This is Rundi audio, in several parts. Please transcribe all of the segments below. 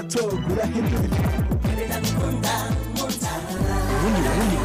togura hindura ubundi burundi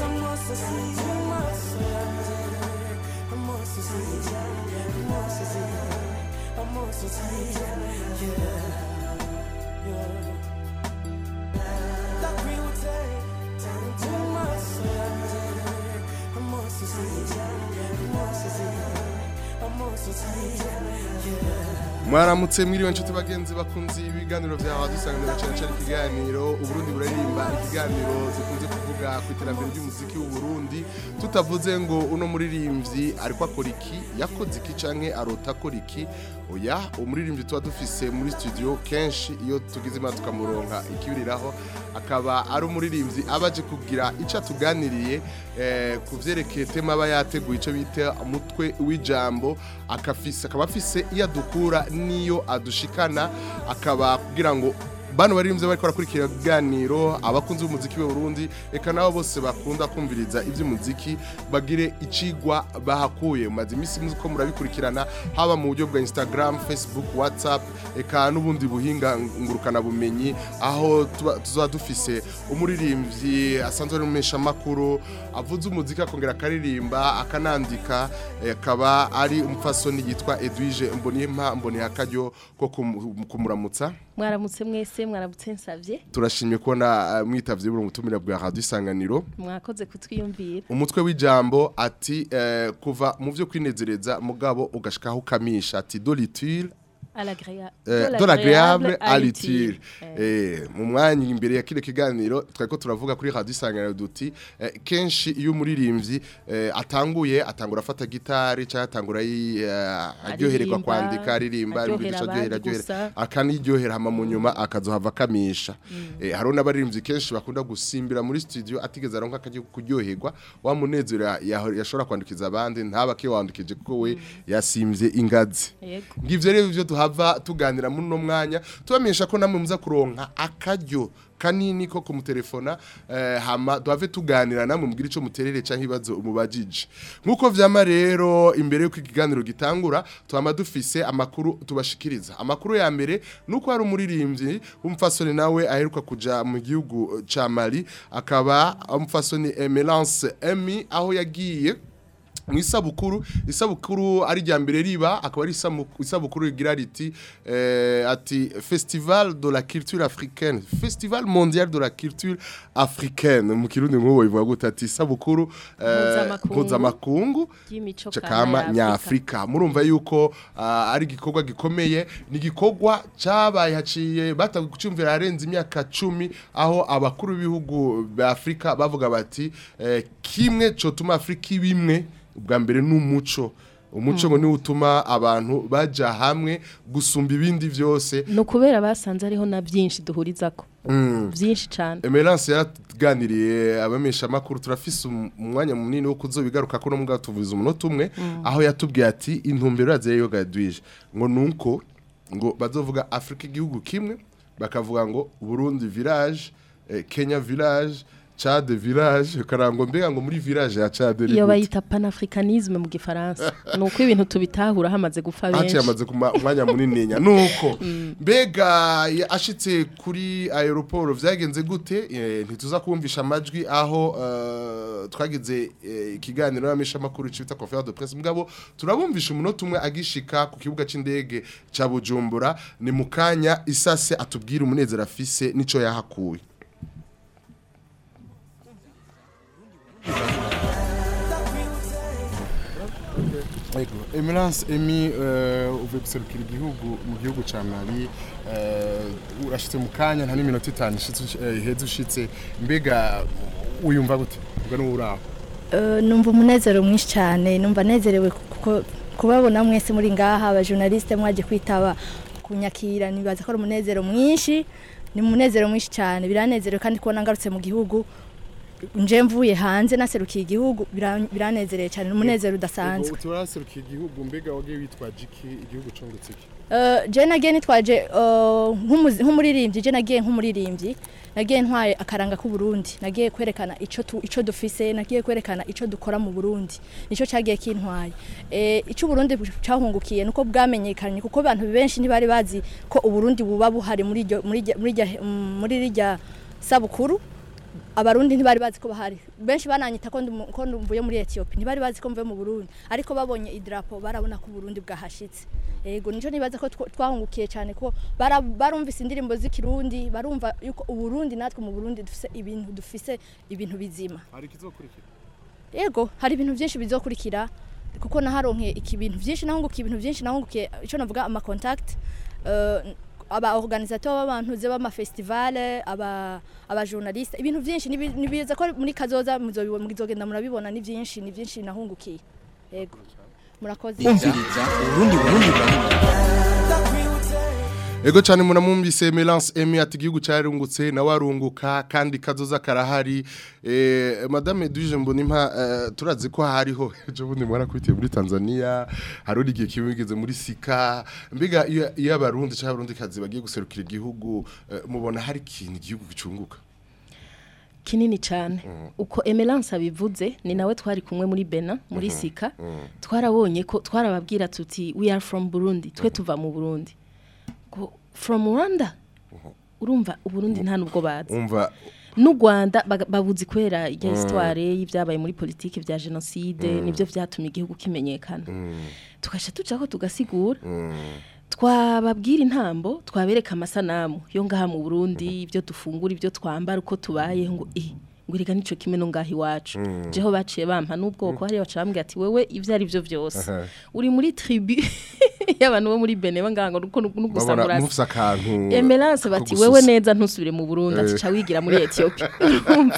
mwaramutse mwiriwe nshuti bagenzi bakunze ibiganiro byawe dusanganira cyane cyane ikiganiro uburundi buraririmba ikiganiro dukunze kuvuga ku iterambere ry'umuziki w'uburundi tutavuze ngo uno muririmbyi ariko akora iki yakoze iki canke arota akora iki oya umuririmbyi tuba dufise muri studio kenshi iyo tugize imana tukamuronka ikibiriraho akaba ari umuririmbyi aba aje kugira icyo atuganiriye eh, ku vyerekeye tema aba yateguye icyo bita umutwe w'ijambo akafise akaba afise iyo adukura n'iyo adushikana akaba kugira ngo bano baririmbyi bariko barakurikira ibiganiro abakunzi b'umuziki w'uburundi eka nabo bose bakunda kumviriza iby'umuziki bagire icigwa bahakuye maze iminsi muzi ko murabikurikirana haba mu buryo bwa instagram facebook whatsapp eka n'ubundi buhinga ngurukana bumenyi aho tuba- tuzoba dufise umuririmbyi asanzwe ari umeshamakuru avuze umuziki akongera akaririmba akanandika eh, akaba ari umupfasoni yitwa edwige mbonimpa mboneye akaryo ko kumu- kumuramutsa mwaramutse mwese mwaramutse nsavye turashimye kubona uh, mwitavye buri mutumire bwa radio isanganiro mwakoze kutwiyumvira umutwe w'ijambo ati eh, kuva mu vyo kwinezereza mugabo ugashikaho ukamisha ati doliture Alagrea- eh, de de l'agréable à l'utile. l'utile eh mu mwanya imbere ya kile kiganiro twariko turavuga kuri radio isanganiro duti eh, kenshi iyo umuririmbyi eh, atanguye atangura afata gitari cyangwa atangura yi- eh, aryohererwa Aririmba, kwandika aririmba aryohera arivugisha aryohera abandi aryohera gusa. akaniryohera hama mu nyuma akazohava akamisha eh, hariho n'abaririmbyi kenshi bakunda gusimbira muri studio atigeze aronka akajya kuryoherwa wa munezero ya- yaho- yashobora kwandukiza abandi ntaba kiwandukije kuko we yasimvye ingazi Yego. ngivyo rero ivyo tuhava tuganira muri no mwanya tubamenyesha ko namwe muza kuronka akaryo kanini ko kumutelefona eh, hama duhave tuganira namwe mubwira ico muterere canke ibibazo umubajije nkuko vyama rero imbere yuko ikiganiro gitangura tuhama dufise amakuru tubashikiriza amakuru ya mbere nuko hari umuririmbyi w'umufasoni nawe aheruka kuja mu gihugu ca Mali akaba umufasoni Emelance Emi aho yagiye mu isabukuru isabukuru ari rya mbere riba akaba ari isamu- isabukuru rigira riti eh, ati festival de la culture africaine festival mondial de la culture africaine mu kirundi nk'uwo bivuga gute ati isabukuru eh, Mpuzamakungu mpuzamakungu y'imico kama nyafrika murumva yuko ah, ari igikorwa gikomeye ni igikorwa cyabaye haciye batawe kucyumvira harenze imyaka cumi aho abakuru b'ibihugu ba Afrika bavuga bati eh, kimwe cotuma Afrika ibimwe ubwa mbere n'umuco umuco ngo niwo utuma abantu baja hamwe gusumba ibindi byose ni ukubera basanze ariho na byinshi duhurizako byinshi cyane Emerance yaraganiriye abamesha makuru turafise um- umwanya munini wo kuzobigaruka ko no mugabo tuvuze umunota umwe aho yatubwiye ati intumbero yaze yo gadwije ngo nuko ngo bazovuga Afrika igihugu kimwe bakavuga ngo Burundi village eh, Kenya village Chad village karango mbega ngo muri village ya Chad ni iyo gute? bayita panafricanisme mu gifaransa ni uko ibintu tubitahura hamaze gupfa haciye benshi amaze kuma umwanya munini nya nuko mbega ya- ashitse kuri aeroport vyagenze gute Eh, ntituza kumvisha amajwi aho eh, twagize eh, ikiganiro n'amesha makuru cita conférence de presse mugabo turabumvisha umunota umwe agishika ku kibuga c'indege ca Bujumbura ni mukanya isase atubwira umunezero afise nico yahakuye Ego, Emerance Emi uh, uvuye guserukira igihugu mu gihugu ca Mali uh, urashitse mu kanya nta n'iminota itanu ishitse uh, iheze ushitse mbega uyumva gute ubwo ni uraho Eh, numva umunezero mwinshi cyane numva nezerewe kuko kubabona mwese muri ngaha abajournaliste mwaje kwitaba kunyakira nibaza ko ari umunezero mwinshi ni umunezero mwinshi cyane biranezerewe kandi kubona ngarutse mu gihugu nje mvuye hanze naserukiye igihugu bira- biranezereye cyane n'umunezero udasanzwe uti waraserukiye igihugu mbega wagiye witwaje iki igihugu cungutse iki Uh, je nagiye nitwaje uh, nk'umuzi- nk'umuririmbyi je nagiye nk'umuririmbyi nagiye ntwaye akaranga k'u Burundi nagiye kwerekana ico tu, ico dufise nagiye kwerekana ico dukora mu Burundi nico cagiye kintwaye eh ico Burundi cahungukiye nuko bwamenyekanye kuko abantu benshi ntibari bazi ko uburundi buba buhari muri iryo- muri iryo- muri irya- mm, muri rijya sabukuru abarundi ntibari bazi ko bahari benshi bananyita ko ndi mu- ko mvuye muri Ethiopia ntibari bazi ko mvuye mu Burundi ariko babonye idrapo barabona ko Burundi bwahashitse yego nico nibaza ko twa- twahungukiye cyane ko bara- barumvise indirimbo z'ikirundi barumva yuko uburundi natwe mu Burundi dufise ibintu dufise ibintu bizima hari ikizokurikira yego hari ibintu byinshi bizokurikira kuko naharonke iki bintu byinshi nahungukiye ibintu byinshi nahungukiye ico navuga ama contact uh, aba organisateur b'abantu ze b'ama festival aba aba journaliste ibintu byinshi nibi- nibiza ko muri kazoza muzobibona muzogenda murabibona ni byinshi ni byinshi nahungukiye yego murakoze kumviriza urundi burundi buranira Ego cyane munamwumvise Melance Emi ati igihugu cyarungutse nawe arunguka kandi kazoza karahari eh, Madame Edwige Mbonimpa eh, turazi ko hariho ejo bundi mwana kwitiye muri Tanzania hari igihe kibigeze muri Sika mbega iyo iyo abarundi cyangwa abarundi kazi bagiye guserukira igihugu eh, mubona hari ikintu igihugu gicunguka kinini cyane uko emerance abivuze ni nawe twari kumwe muri bena muri sika twarabonye ko twarababwira tuti we are from burundi twe tuva mu burundi ngo from rwanda urumva uburundi nta nubwo bazi umva n'u rwanda baga- babuzi kwera irya histoire y'ibyabaye muri politiki bya jenoside nibyo byatumye igihugu kimenyekana tugasha tucaho tugasigura twababwira intambo twabereka amasanamu yo ngaha mu Burundi ibyo dufungura ibyo twambara uko tubaye ngo eh ngo reka nico kimwe no ngaha iwacu jeho baciye bampa n'ubwoko hariya baca bambwira ati wewe ivyo ari byo byose Aha. uri muri tribu y'abantu bo muri Benin bangaha ngo nuko nugusa babona murasi mufise akantu Emerance ko bati gususa. wewe neza ntusubire mu Burundi ati ca wigira muri Ethiopia urumva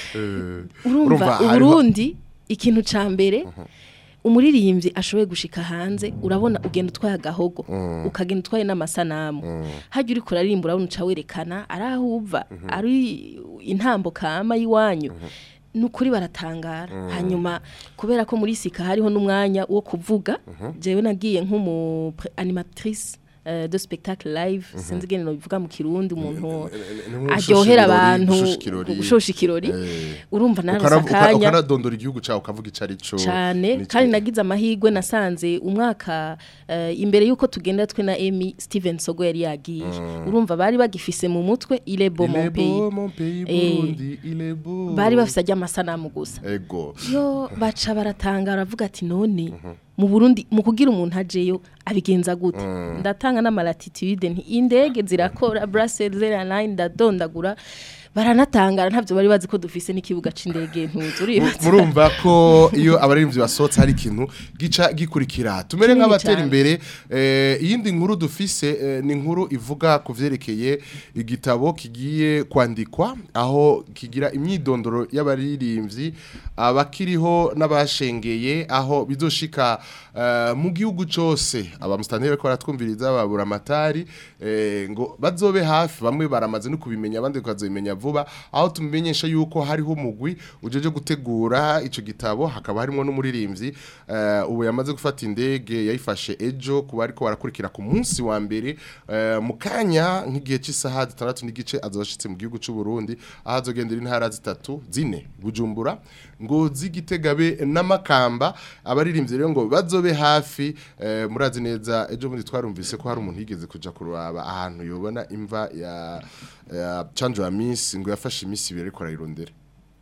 Eh, urumva hariho- uburundi ikintu ca mbere umuririmbyi ashoboye gushika hanze urabona ugenda utwaye agahogo ukagenda utwaye n'amasanamu hajya uri kuraririmba urabona uca werekana ari aho uva ari intambo kama y'iwanyu ni ukuri baratangara hanyuma kubera ko muri sika hariho n'umwanya wo kuvuga jewe nagiye nk'umu pre- animatrice euh, de spectacle live sinzi ingene bivuga mu kirundi umuntu aryohera abantu gushosha ikirori Eh. urumva Ukara- narose uka- akanya ukanadondora igihugu cyawe ukavuga icyo ari cyo cyane n'icyo- kandi nagize amahirwe nasanze umwaka eh, imbere y'uko tugenda twe na Amy Steven Sogo yari yagiye urumva bari bagifise mu mutwe il est beau Il est mon pays beau, mon pays, Eh, Burundi, il est beau. bari bafise ajya amasanamu gusa ego yo baca baratangara bavuga ati none mu Burundi mu kugira umuntu ajeyo abigenza gute ndatanga n'amalatitude nti indege zirakora Brussels Airlines ndadondagura baranatangara ntavyo bari bazi ko dufise n'ikibuga c'indege ntuzi uribaza murumva ko iyo abaririmbyi basohotse hari ikintu gica gikurikira tumere Kinini nk'abatera cyane. imbere eh, iyindi nkuru dufise eh, ni inkuru ivuga ku vyerekeye igitabo kigiye kwandikwa aho kigira imyidondoro y'abaririmbyi abakiriho n'abashengeye aho bizoshika eh, mu gihugu cose abamustantere bariko baratwumviriza babura amatari eh, ngo bazobe hafi bamwe baramaze no kubimenya abandi bakazobimenya vuba aho tumenyesha yuko hariho umugwi ujeje gutegura ico gitabo hakaba harimo n'umuririmbyi eh, ubu yamaze gufata indege yayifashe ejo kuba ariko barakurikira ku munsi wa mbere eh, mu kanya nk'igihe cy'isaha zitandatu n'igice azoshitse mu gihugu c'u Burundi aho azogendera intara zitatu zine Bujumbura ngo zigitegabe n'amakamba abaririmbyi rero ngo bazobe hafi eh, murazi neza ejo bundi twarumvise ko hari umuntu yigeze kuja kuraba ahantu yobona imva ya ya Chanjo Miss ngo yafashe imisi ibiri ariko arayirondera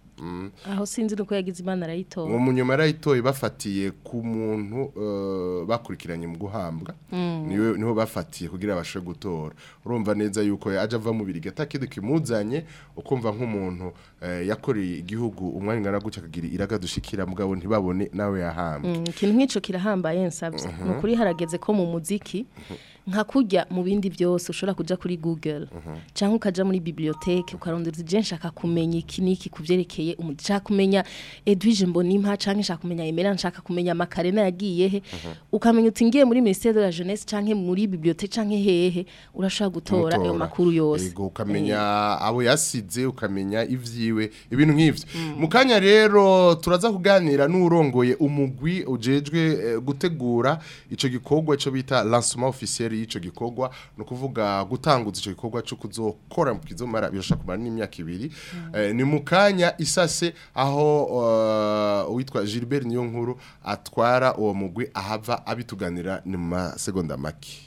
aho sinzi nuko yagize imana arayitora uwo munyuma yarayitoye bafatiye ku muntu eh, bakurikiranye mu guhambwa niwe niho bafatiye kugira abashe gutora urumva neza yuko aje ava mu birigi atakindi kimuzanye ukumva nk'umuntu eh, yakoreye igihugu umwanya ungana gutya akagira iraga dushikira mugabo ntibabone nawe yahambwe Mm, ikintu nk'ico kirahambaye nsavye ni ukuri harageze ko mu muziki nka kurya mu bindi byose ushobora kuja kuri google cyangwa ukaja muri bibliothèque ukarondera uti je nshaka kumenya iki niki kuvyerekeye umu- nshaka kumenya Edwige Mbonimpa canke nshaka kumenya Emera nshaka kumenya Makarena yagiye he ukamenya uti ngiye muri ministère de la jeunesse canke muri bibliothèque canke hehe urashobora gutora ayo Mutora. makuru yose Yego, ukamenya abo yasize ukamenya ivyiwe ibintu nk'ivyo mu kanya rero turaza kuganira n'urongoye umugwi ujejwe eh, gutegura ico gikorwa ico bita lancement officiel y'ico gikorwa no kuvuga gutanguza ico gikorwa cyo kuzokora mu kizomara birashaka kumara n'imyaka ibiri Eh, ni mu kanya isase aho eh, uwitwa Gilbert Niyonkuru atwara uwo mugwi ahava abituganira ni mu masegonda make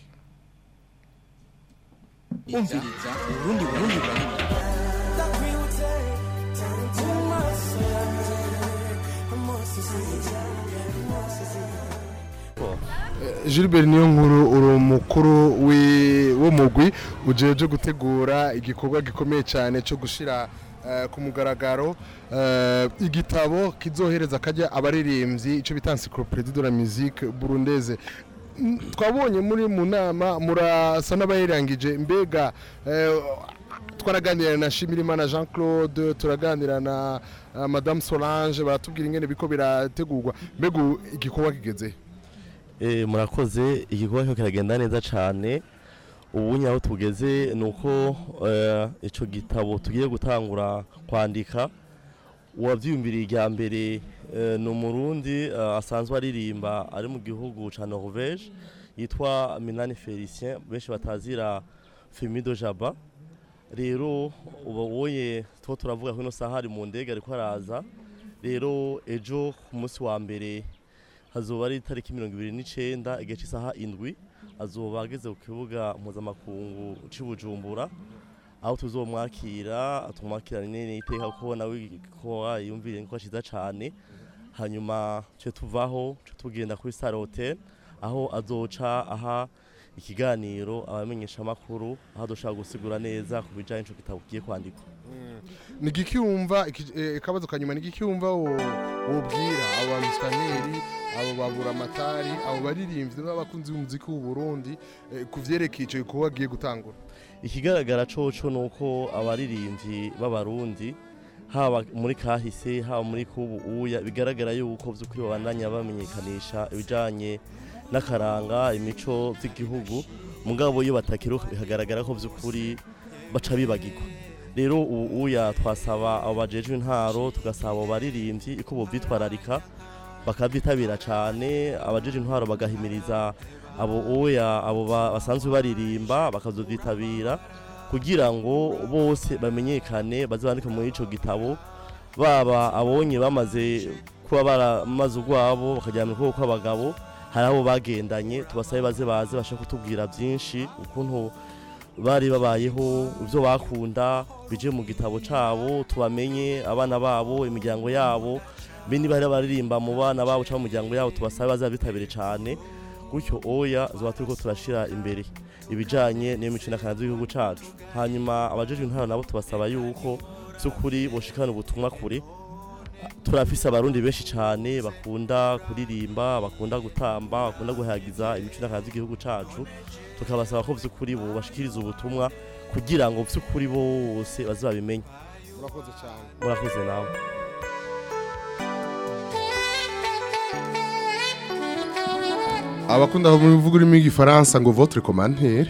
umviriza urundi burundi burundi Gilbert Niyonkuru uri umukuru wi- w'umugwi ujeje gutegura igikorwa gikomeye cyane cyo gushira eh, ku mugaragaro eh, igitabo kizohereza kajya abaririmbyi icyo bita encyclopédie de la musique burundaise Mm, twabonye muri mu nama murasa n'abayirangije mbega eh, twaraganira na Shimirimana Jean Claude turaganira na eh, Madame Solange baratubwira ingene biko birategurwa mbega ubu igikorwa kigeze Eh, murakoze igikorwa cyo kiragenda neza cyane ubu nyaho tugeze ni uko eh, ico gitabo tugiye gutangura kwandika uwavyiyumviriye irya mbere eh, ni umurundi eh, asanzwe aririmba ari mu gihugu ca norvege yitwa minani felicien benshi batazira femido jaba rero uba woye two turavuga ko ino saha ari mu ndege ariko araza rero ejo ku munsi wa mbere hazoba ari itariki mirongo ibiri n'icenda igihe cy'isaha indwi azoba ageze ku kibuga mpuzamakungu c'i bujumbura aho tuzomwakira tumwakirane n'iteka kuko nawe ko yumvire ko ciza cane hanyuma ce tuvaho ce tugenda kuri Star Hotel aho azoca aha ikiganiro abamenyesha makuru aho dushaka gusigura neza ku bijanye n'ico gitabo kigiye kwandikwa ni igiki wumva iki- eh, akabazo kanyuma ni igiki wumva wo- wobwira abo bamisaneri abo babura amatari abo baririmbyi n'abakunzi b'umuziki w'u Burundi eh, ku vyerekeye ico gikorwa agiye gutangura ikigaragara coco nuko abaririmbyi b'abarundi haba muri kahise haba muri kubu uya bigaragara yuko vy'ukuri babandanya bamenyekanisha ibijanye n'akaranga imico vy'igihugu mugabo iyo batakiruka bikagaragara ko vy'ukuri baca bibagirwa rero ubu uya twasaba abo bajejwe intaro tugasaba abo baririmbyi ko bovyitwararika bakavyitabira cane abajeje intwaro bagahimiriza abo oya abo ba- basanzwe baririmba bakazovyitabira kugira ngo bose bamenyekane baze bandike muri ico gitabo baba abonye bamaze kuba baramaze urwabo bakajyana mu kuboko kw'abagabo hari abo bagendanye tubasabe baze baze bashaka kutubwira byinshi ukuntu bari babayeho ibyo bakunda bije mu gitabo cabo tubamenye abana babo imiryango yabo be niba hari abaririmba mu bana babo cyangwa mu miryango yabo tubasabe bazabitabire cyane gutyo oya zuba turiko turashira imbere ibijanye n'imico n'akantu z'igihugu cacu hanyuma abajejwe intwaro nabo tubasaba yuko by'ukuri boshikana ubutumwa kure turafise abarundi benshi cyane bakunda kuririmba bakunda gutamba bakunda guhagiza imico n'akantu z'igihugu cacu tukabasaba ko by'ukuri bo bashikiriza ubutumwa kugira ngo by'ukuri bose baze babimenye murakoze cyane murakoze nawe abakunda mu bivuga urimo igifaransa ngo votre commentaire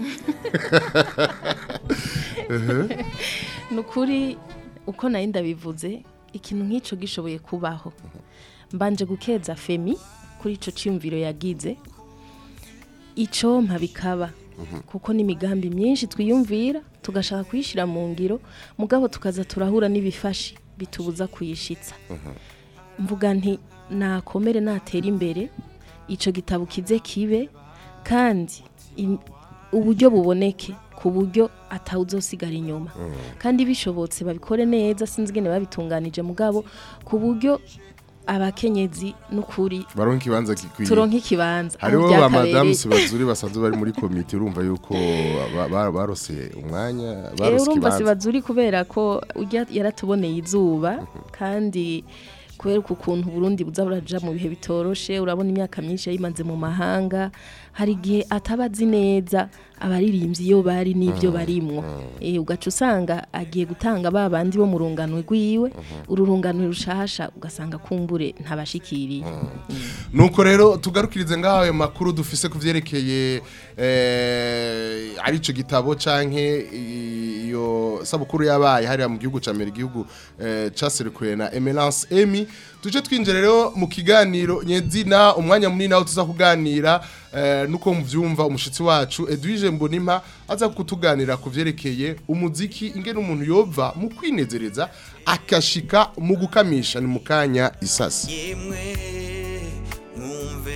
ni ukuri uko nari ndabivuze ikintu nk'icyo gishoboye kubaho mbanje gukeza femi kuri icyo cyiyumviro yagize icyo bikaba kuko n'imigambi myinshi twiyumvira tugashaka kuyishyira mu ngiro mugabo tukaza turahura n'ibifashi bitubuza kuyishitsa mvuga nti nakomere natera imbere icyo gitabo kize kibe kandi im- uburyo buboneke ku buryo atawuzosigara inyuma kandi bishobotse babikore neza sinzi ingene babitunganije mugabo ku buryo abakenyezi n'ukuri baronka ikibanza gikwiye turonka ikibanza aho hariho ba byakabereye. madamu sibazuri basanzwe bari muri komite urumva yuko ba- ba- barose umwanya Eh, barose urumva ikibanza sibazuri kubera ko ujya yaratuboneye izuba kandi kubera uku kuntu Burundi buza buraja mu bihe bitoroshe urabona imyaka myinshi yayimaze mu mahanga hari igihe atabazi neza abaririmbyi iyo bari n'ibyo barimwo eh ugaca usanga agiye gutanga ba bandi bo mu runganwe rwiwe uru runganwe rushasha ugasanga kumbure ntabashikiriye nuko rero tugarukirize ngaho ayo makuru dufise ku vyerekeye eh, ari ico gitabo canke iyo sabukuru yabaye hariya mu gihugu ca mbere igihugu eh, caserukuye na Emerance Emi tuje twinjira rero mu kiganiro nyezina umwanya munini aho tuza kuganira eh, nuko muvyumva umushitsi wacu Edwige Mbonimpa aza kutuganira ku vyerekeye umuziki ingene umuntu yova mu kwinezereza akashika mu gukamisha ni mu kanya isasi yemwe mwumve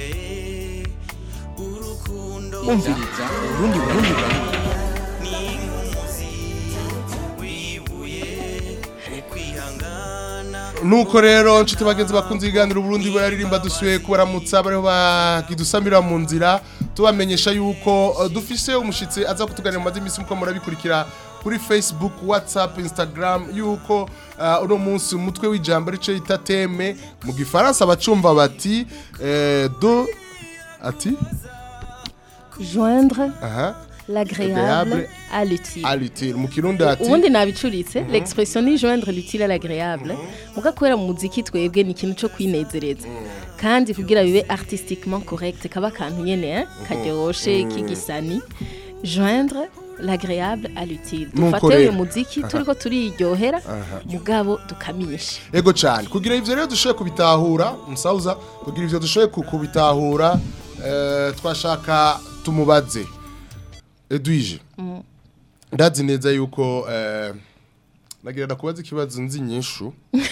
urukundo umviriza urundi burundi burundi ni nk'umuzi wibuye ukwihangana nuko rero nshuti bagenzi bakunze ibiganiro Burundi bararirimba dusuye kubaramutsa bariho bakidusamira mu nzira tubamenyesha yuko uh, dufise umushitsi aza kutuganira mu mazi imisi muko murabikurikira kuri Facebook, WhatsApp, Instagram yuko uh, uno munsi umutwe w'ijambo rico yita teme mu gifaransa bacumva bati eh, do ati joindre aha l'agréable Agréable à l'utile alutile mu kirundi ati ubundi nabicuritse l'expression ni joindre l'utile à l'agréable muga kubera mu muziki twebwe ni ikintu cyo kwinezereza kandi kugira bibe artistiquement correct kaba kantu nyene eh, karyoshe k'igisani joindre l'agréable à l'utile Nuko dufate uyu rero. muziki turiko turiryohera mugabo dukamisha ego cyane kugira ivyo rero dushoboye kubitahura musauza kugira ivyo dushoboye ku- kubitahura eh, twashaka tumubaze edwige ndazi neza yuko eh, nagira ndakubaza ikibazo nzi nyinshi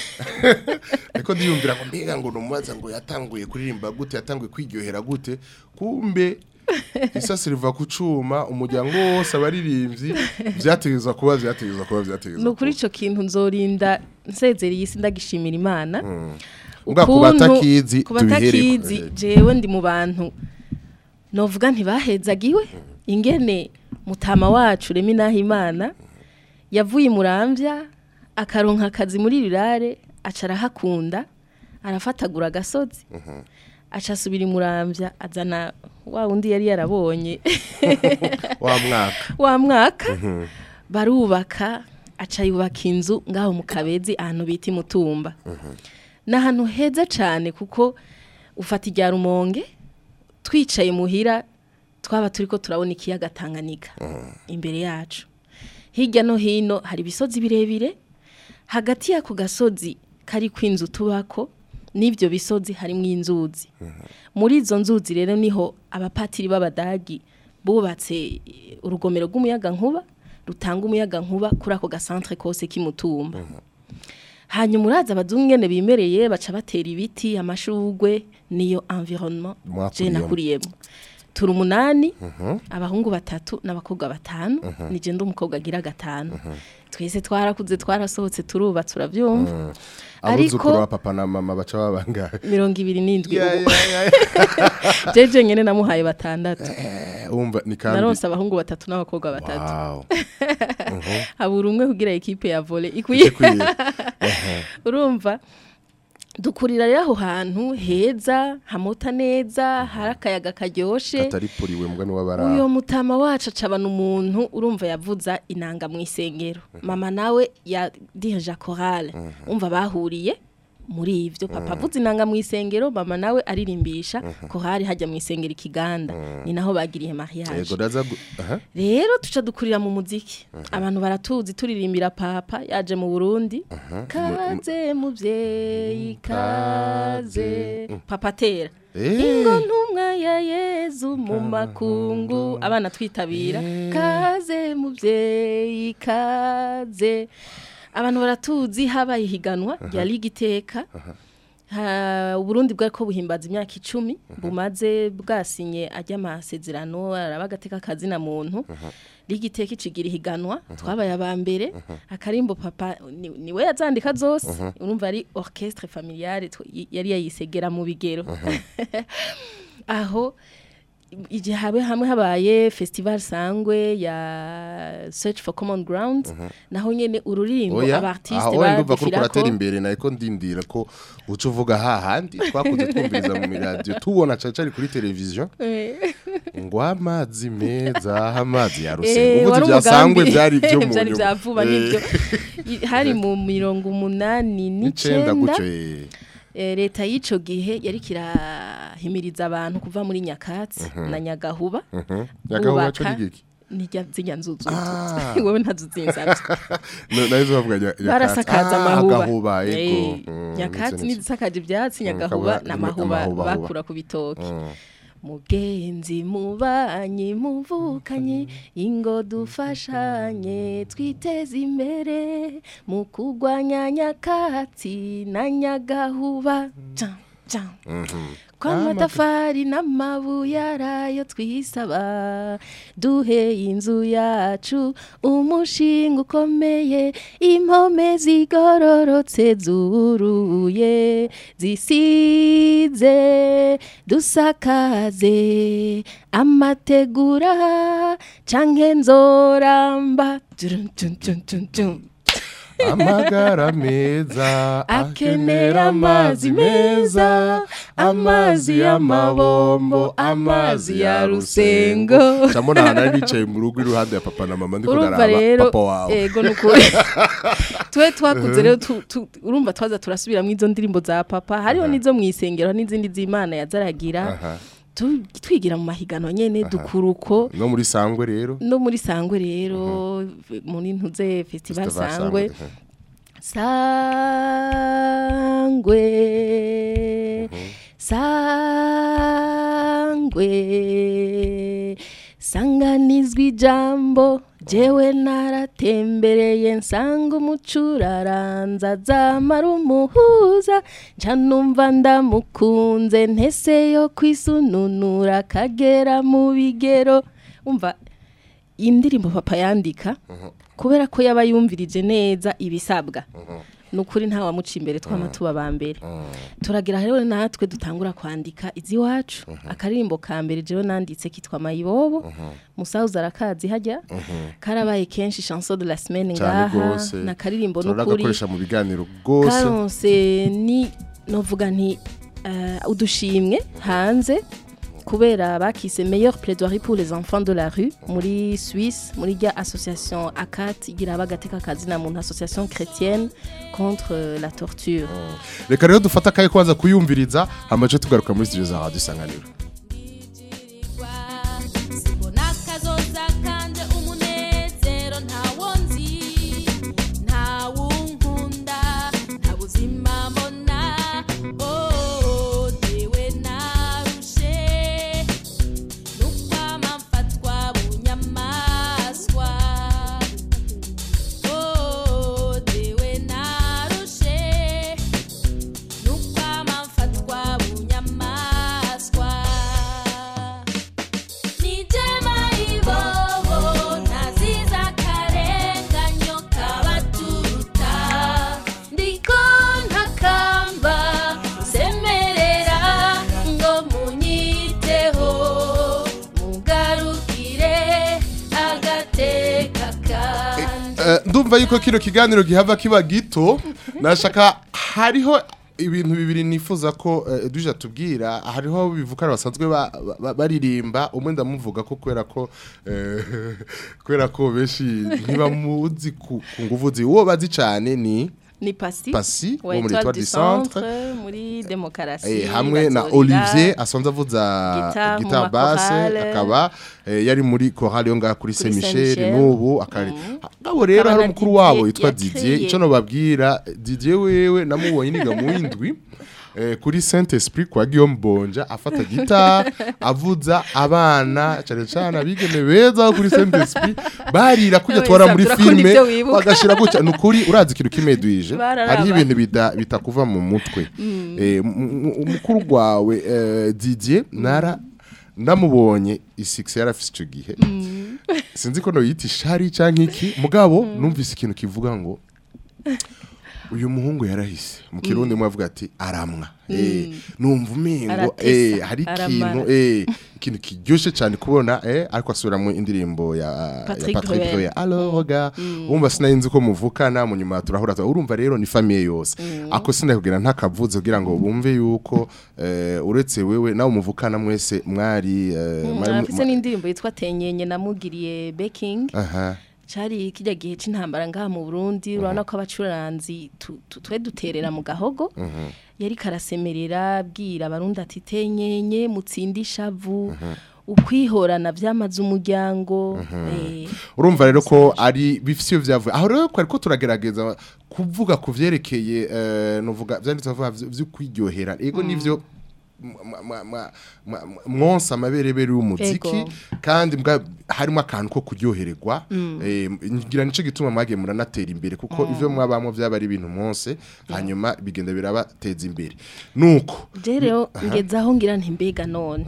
ariko ndiyumvira ngo mbega ngo numubaza ngo yatanguye kuririmba gute yatanguye kwiryohera gute kumbe isasi riva ku cuma umuryango wose abaririmbyi vyategerezwa kuba vyategerezwa kuba vyategerezwa ni ukuri ico kintu nzorinda nsezereye isi ndagishimira imana Ubwa ku Ukuntu- batakizi ku tubihereko. batakizi jewe ndi mu bantu novuga ntibahezagiwe ingene mutama wacu remi naho imana yavuye muramvya akaronka akazi muri rirare aca arahakunda arafatagura agasozi aca asubira imuramvya azana wa wundi yari yarabonye wa mwaka wa mwaka barubaka aca yubaka inzu ngaho mu kabezi ahantu bita imutumba ni ahantu heza cyane kuko ufata irya rumonge twicaye muhira twaba turi ko turabona ikiyaga Tanganyika imbere yacu hirya no hino hari ibisozi birebire hagati y'ako gasozi kari kw'inzu tubako n'ibyo bisozi harimo inzuzi muri izo nzuzi rero niho abapatiri b'abadagi bubatse eh, urugomero rw'umuyaga nkuba rutanga umuyaga nkuba kuri ako gasantre kose k'imutumba hanyuma uraza abazungu ngene bimereye baca batera ibiti amashugwe niyo environnement je Mwakuriyemo. nakuriyemo turi umunani abahungu batatu n'abakobwa batanu nije ndi umukobwa agira gatanu twese twarakuze twarasohotse turubatse uravyumva abuzukuru ba ariko papa na mama baca babangaye mirongo ibiri n'indwi Ya, ubu ya, ya. jeje nyene namuhaye batandatu Eh, umva ni kandi naronse abahungu batatu n'abakobwa batatu wow habura umwe kugira ekipe ya volley ikwiye ikwiye urumva dukurira rero aho hantu heza hamota neza hari akayaga karyoshe atari puriwe mugani uyo w'abara mutama wacu acabana umuntu urumva yavuza inanga mu isengero mama nawe ya dirija chorale umva bahuriye muri ivyo papa avuza inanga mu isengero mama nawe aririmbisha chorale hajya mu isengero ikiganda ni naho bagiriye mariage yego ndaza gu- aha rero tuca dukurira mu muziki abantu baratuzi turirimbira papa yaje mu burundi kaze muvyeyi kaze papa atera Eh. ingo ntumwa ya yezu mu makungu abana twitabira kaze muvyeyi kaze abantu baratuzi habaye ihiganwa rya liga iteka Ha- uburundi bwariko buhimbaza imyaka icumi bumaze bwasinye ajya amasezerano araba agateka kazina muntu liga iteka icigira ihiganwa twabaye aba mbere akarimbo papa ni- niwe yazandika zose urumva ari orchestre familiale tw- y- yari yayisegera mu bigero aho igihe habe hamwe habaye festival sangwe ya search for common ground naho nyene ururirimbo oya abartiste aho wari ndumva ko kuratera badufirako imbere nariko ndindira ko uca uvuga hahandi twakunze twumviriza mu radio tubona cane cane kuri televiziyo ngo amazi meza amazi ya Eh, rusengo ubuzi wari byasangwe umugambi. byari byo mu Vyari nyuma. vya vuba Eh, nivyo I- hari mu mirongo umunani n'icenda n'icenda gutyo eh. Eh, leta y'ico gihe yari kirahimiriza abantu kuva muri nyakatsi na nyagahuba Nyagahuba bubaka co ni giki? nirya zirya nzuzu Ah. wewe ntazo zinsavye No- nahise bavuga nya- nyakatsi. barasakaza Ah, amahuba agahuba Eh, yego Mm, nyakatsi nivyo, nivyo. n'izisakaje ivyatsi Mm, nyagahuba akaba- n'amahuba amahuba, bakura ku bitoki mugenzi mubanyi muvukanye ingo dufashanye twiteze imbere mu kurwanya nyakatsi na nyagahuba Jam, jam. ko amatafari n'amabuye arayo twisaba duhe inzu yacu umushinga ukomeye impome zigororotse zuruye zisize dusakaze amategura canke nzoramba Dun, dun, dun, dun, dun. amagara meza akenera amazi meza amazi y'amabombo amazi ya rusengo camona ahantu ari nicaye mu rugo iruhande ya papa na mama ndiko urumva ndaraba rero papa wawe ego nukuri twe twakuze rero tu- tu- urumva twaza turasubiramo izo ndirimbo za papa hariho n'izo mu isengero n'izindi z'imana yazaragira Aha. tu- twigira mu mahiganwa nyene dukuruko no muri sangwe rero no muri sangwe rero muri ntuze festival Festival sangwe Sangwe, sangwe sangwe sanganizwa ijambo jewe naratembereye nsanga umucuraranza zamara umuhuza nca numva ndamukunze ntese yo kwisununura kagera mu bigero umva indirimbo papa yandika kubera ko yaba yumvirije neza ibisabwa ni ukuri nta wamuca imbere twama tuba ba mbere turagira rero natwe dutangura kwandika iziwacu akaririmbo ka mbere jewe nanditse kitwa mayibobo musauza arakazi hajya karabaye kenshi chanson de la semaine cyane ngaha rwose na karirimbo n'ukuri turagakoresha mu biganiro rwose karonse ni novuga nti eh, udushimwe hanze kubera bakise meilleur plaidoirie pour les enfants de la rue muri Suisse muri rya association ACAT igira bagateka kazi na muntu association chrétienne contre euh, la torture reka rero dufate akaye kwanza kuyumviriza hamaze tugaruka muri studio za radio isanganiro Simbona kazoza kanje umunezero ntawo nzi ntawunkunda nta buzima mbona oh dewe narushe nukwama mfatwa bunyamaswa oh dewe narushe nukwama mfatwa bunyamaswa Nijema ibobo naziza karenganyo kabaturuta ndiko ntakamba semerera ngo munyiteho mugarukire agateka kanje Eh, ndumva yuko kino kiganiro gihava kiba gito nashaka hariho ibintu bibiri nifuza ko eh, duja tubwira hariho abo bivukana basanzwe ba- ba- baririmba umwe ndamuvuga ko kubera ko eh, kubera ko benshi ntibamuzi ku ku nguvu zi uwo bazi cyane ni ni Pasi Pasi wa wo muri Étoile Étoile du du Centre Centre muri demokarasi Eh, hamwe na Bazorira. Olivier asanzwe avuza Guitar mu guitar basse makorale. akaba eh, yari muri chorale yo ngaha kuri Kuri Saint Saint Michel Michel. n'ubu akari abo rero Akaba hari na umukuru wabo Didier witwa yaciye. Didier ico no babwira Didier wewe namubonye niga mu windwi eh, kuri Saint Esprit kwa Guillaume Bonja afata guitar avuza abana cyane cyane abigeme beza bo kuri Saint Esprit barira kujya Wese twara muri turakunda filme ivyo wibuka. bagashira gutya nukuri urazi ikintu kimedwije Bararaba. hariho ibintu bida- bitakuva mu mutwe Eh, m- m- umukuru wawe eh, Didier nara ndamubonye isix yarafise icyo gihe sinzi ko noyita ishari cyangwa iki mugabo numvise ikintu kivuga ngo uyu muhungu yarahise mu kirundi mwe avuga ati aramwa eh numva umengo Aratesa, eh hari aramara. ikintu eh ikintu kiryoshe cyane kubona eh ariko asubira mu indirimbo ya ya Patrick Patrick Bruel. Bruel alors ga wumva sinayinzi ko muvukana mu nyuma turahura tu- urumva rero ni famille yose ako sinakubwira ntakavuze kugira ngo bumve yuko eh uretse wewe nawe muvukana mwese mwari eh, mwari mu- afise n'indirimbo yitwa tenyenye namugiriye baking aha cari kijya gihe c'intambara ngaha mu Burundi urabona ko abacuranzi tu- tu- twe duterera mu gahogo yari karasemerera abwira abarundi ati tenyenye mutsinde ishavu ukwihorana vyamaze umuryango eh, urumva rero ko ari bifise iyo vyavuye aho rero kwari ko turagerageza kuvuga ku vyerekeye eh, novuga vyanditse bavuga vyo vyo kwiryohera ego nivyo mwa- mwa- mwa- mwa- mwonsa amaberebere y'umuziki Ego. kandi mbwa harimo akantu ko kuryohererwa eh, ngira nico gituma mwagiye muranatera imbere kuko ivyo mwabamo vyaba ari ibintu mwose hanyuma bigenda birabateza imbere nuko je rero ngeze aho ngira nti mbega none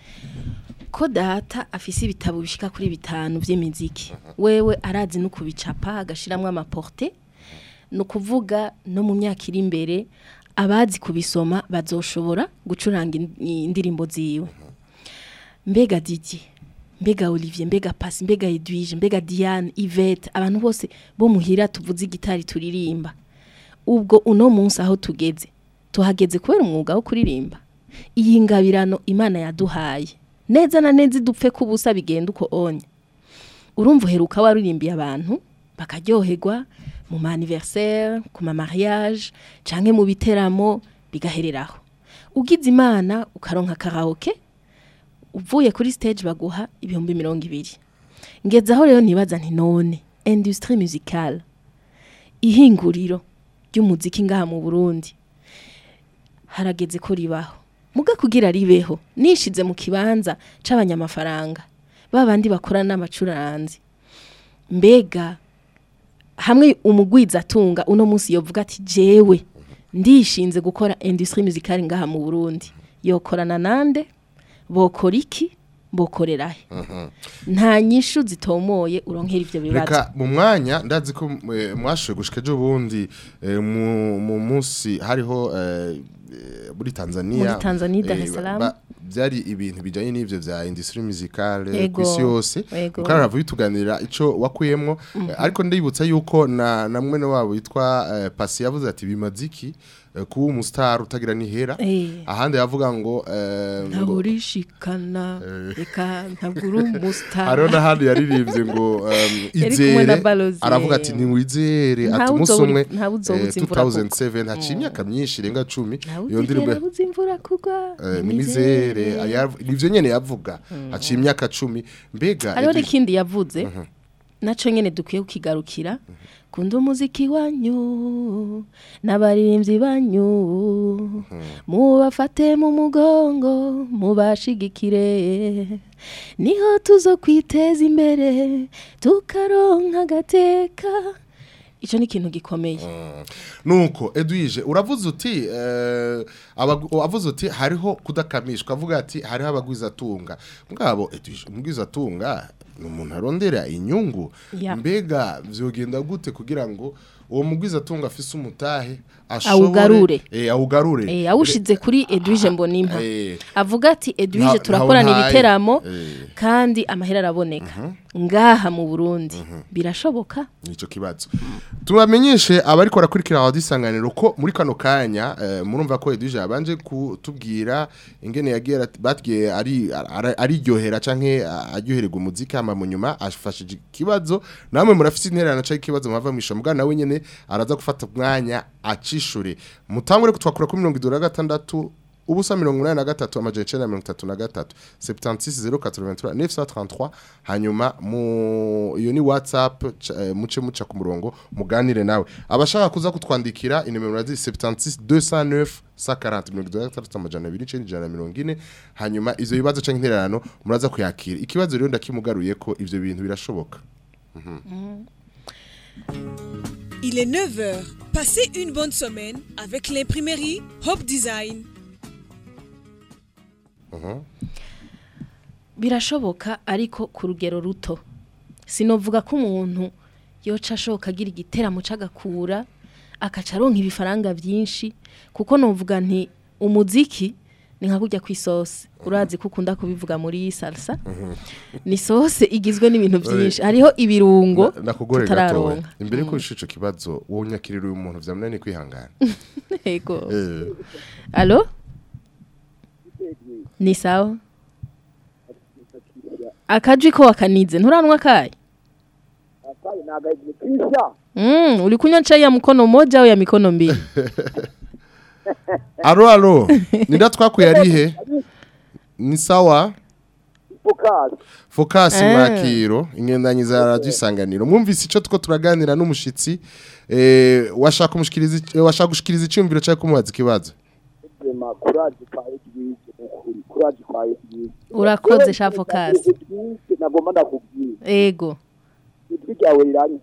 ko data afise ibitabo bishika kuri bitanu vy'imiziki wewe arazi no kubicapa agashiramwo amaporte ni ukuvuga no mu myaka iri imbere abazi kubisoma bazoshobora gucuranga in- indirimbo ziwe mbega Didier mbega Olivier mbega Pasi mbega Edwige mbega Diane Yvette abantu bose bo muhira tuvuze igitari turirimba ubwo uno munsi aho tugeze tuhageze kubera umwuga wo kuririmba iyi ngabirano imana yaduhaye neza na neza idupfe kubusa bigenda uko onya urumva uheruka waririmbiye abantu bakaryoherwa mu ma anniversaire ku ma mariage canke mu biteramo bigahereraho ugize imana ukaronka karaoke uvuye kuri stage baguha ibihumbi mirongo ibiri ngeze aho rero nibaza nti none industrie musicale ihinguriro ry'umuziki ngaha mu Burundi harageze ko ribaho muga kugira ribeho nishize mu kibanza c'abanyamafaranga babandi bakora n'amacuranzi mbega hamwe umugwiza atunga uno munsi yovuga ati jewe ndishinze gukora industrie musicale ngaha mu Burundi yokorana nande bokora iki bokorera he nta nyishu zitomoye uronkera ivyo bibazo reka mu mwanya ndazi ko eh, mwashoye gushika ejo bundi eh, mu mu munsi hariho eh, eh, muri Tanzania Muri Tanzania, Dar es eh, Salaam. ba- byari ibintu bijanye n'ivyo vya industrie musicale Ego, ku isi yose ego. mukara bituganira ico wakuyemwo eh, ariko ndibutsa yuko na na mwene wabo yitwa eh, Pasi yavuze ati bimaziki eh, kuba umustar utagira nihera Eh. ahandi yavuga ngo eh, ngo- ntaburishikana reka ntagura umustar hariho n'ahandi yaririmbye ngo um, Yari kumwe na izere Balozi. aravuga ati ntiwizere ati Ntawe umunsi uzobura- umwe ntawe uzobuza eh, imvura kugwa. 2007 haciye imyaka myinshi irenga cumi ntawe iyo ndirimbo uzigera buza imvura kugwa eh, ni mizere ayav- nivyo nyene yavuga haciye imyaka cumi mbega hariho Edwige- n'ikindi yavuze naco nyene dukwiye kukigarukira kunda umuziki wanyu n'abaririmbyi banyu mubafate mu mugongo mubashigikire niho tuzo kwiteza imbere tukaronka agateka ico ni ikintu gikomeye nuko edwige uravuze uti eh, abagu- wavuze uti hariho kudakamishwa avuga ati hariho abagwizatunga mugabo edwige umugwizatunga ni umuntu arondera inyungu Ya. mbega vyogenda gute kugira ngo uwo mugwizatunga afise umutahe Awugarure. eh awugarure Eh, awushize kuri Edwige Mbonimpa Eh. avuga ati Edwige Nta- turakorana ntawe ibiteramo Eh. kandi amahera araboneka ngaha mu Burundi birashoboka nico kibazo tubamenyeshe abariko barakurikira radio isanganiro ko muri kano kanya eh, murumva ko Edwige yabanje kutubwira ingene yagiye arat- batgiye ari ara- ariryohera canke a- aryohererwa umuziki hama mu nyuma afashije ikibazo namwe murafise intererano canke ikibazo mwava mwisha mbwa nawe nyene araza gufata umwanya acishure mutangure kutwakura kuri mirongo idura gatandatu ubusa mirongo inani na gatatu amajana icenda na mirongo itatu na gatatu septantis zero katoroventura neuf cent trente-trois hanyuma mu iyo ni whatsapp ca- eh, muce muca ku murongo muganire nawe abashaka kuza kutwandikira inimero razi septantis deux cent neuf sa karante mirongo itatu na gatandatu amajana abiri icenda ijana na mirongo ine hanyuma ivyo bibazo canke intererano muraza kuyakira ikibazo rero ndakimugaruye ko ivyo bintu birashoboka Il est 9h. Passez une bonne semaine avec l'imprimerie Hope Design. birashoboka ariko ku rugero ruto sinovuga ko umuntu yoca ashoka agira igiteramo c'agakura akaca aronka ibifaranga byinshi kuko novuga nti umuziki ni nka kujya ku isosi urazi ko ukunda kubivuga muri salsa ni sose igizwe n'ibintu byinshi hariho ibirungo Na- nakugore gatoya tutararonka imbere ko ico kibazo wowe unyakirira uyu muntu vyamunani kwihangana yego Eh, alo ni sawa akajwi ko wakanize nturanwa kaye Mm, uri kunywa chai ya mkono moja au ya mikono mbili? alo alo ninda twakuye arihe ni sawa focus Eh. mwakiro ingendanyi za radio isanganiro mwumvise ico tuko turaganira n'umushitsi eh washaka umushikiriza ic- eh, washaka gushikiriza icyumviro cyo kumubaza ikibazo Urakoze sha focus. nagomba ndakubwira Ego. ijwi ryawe riranye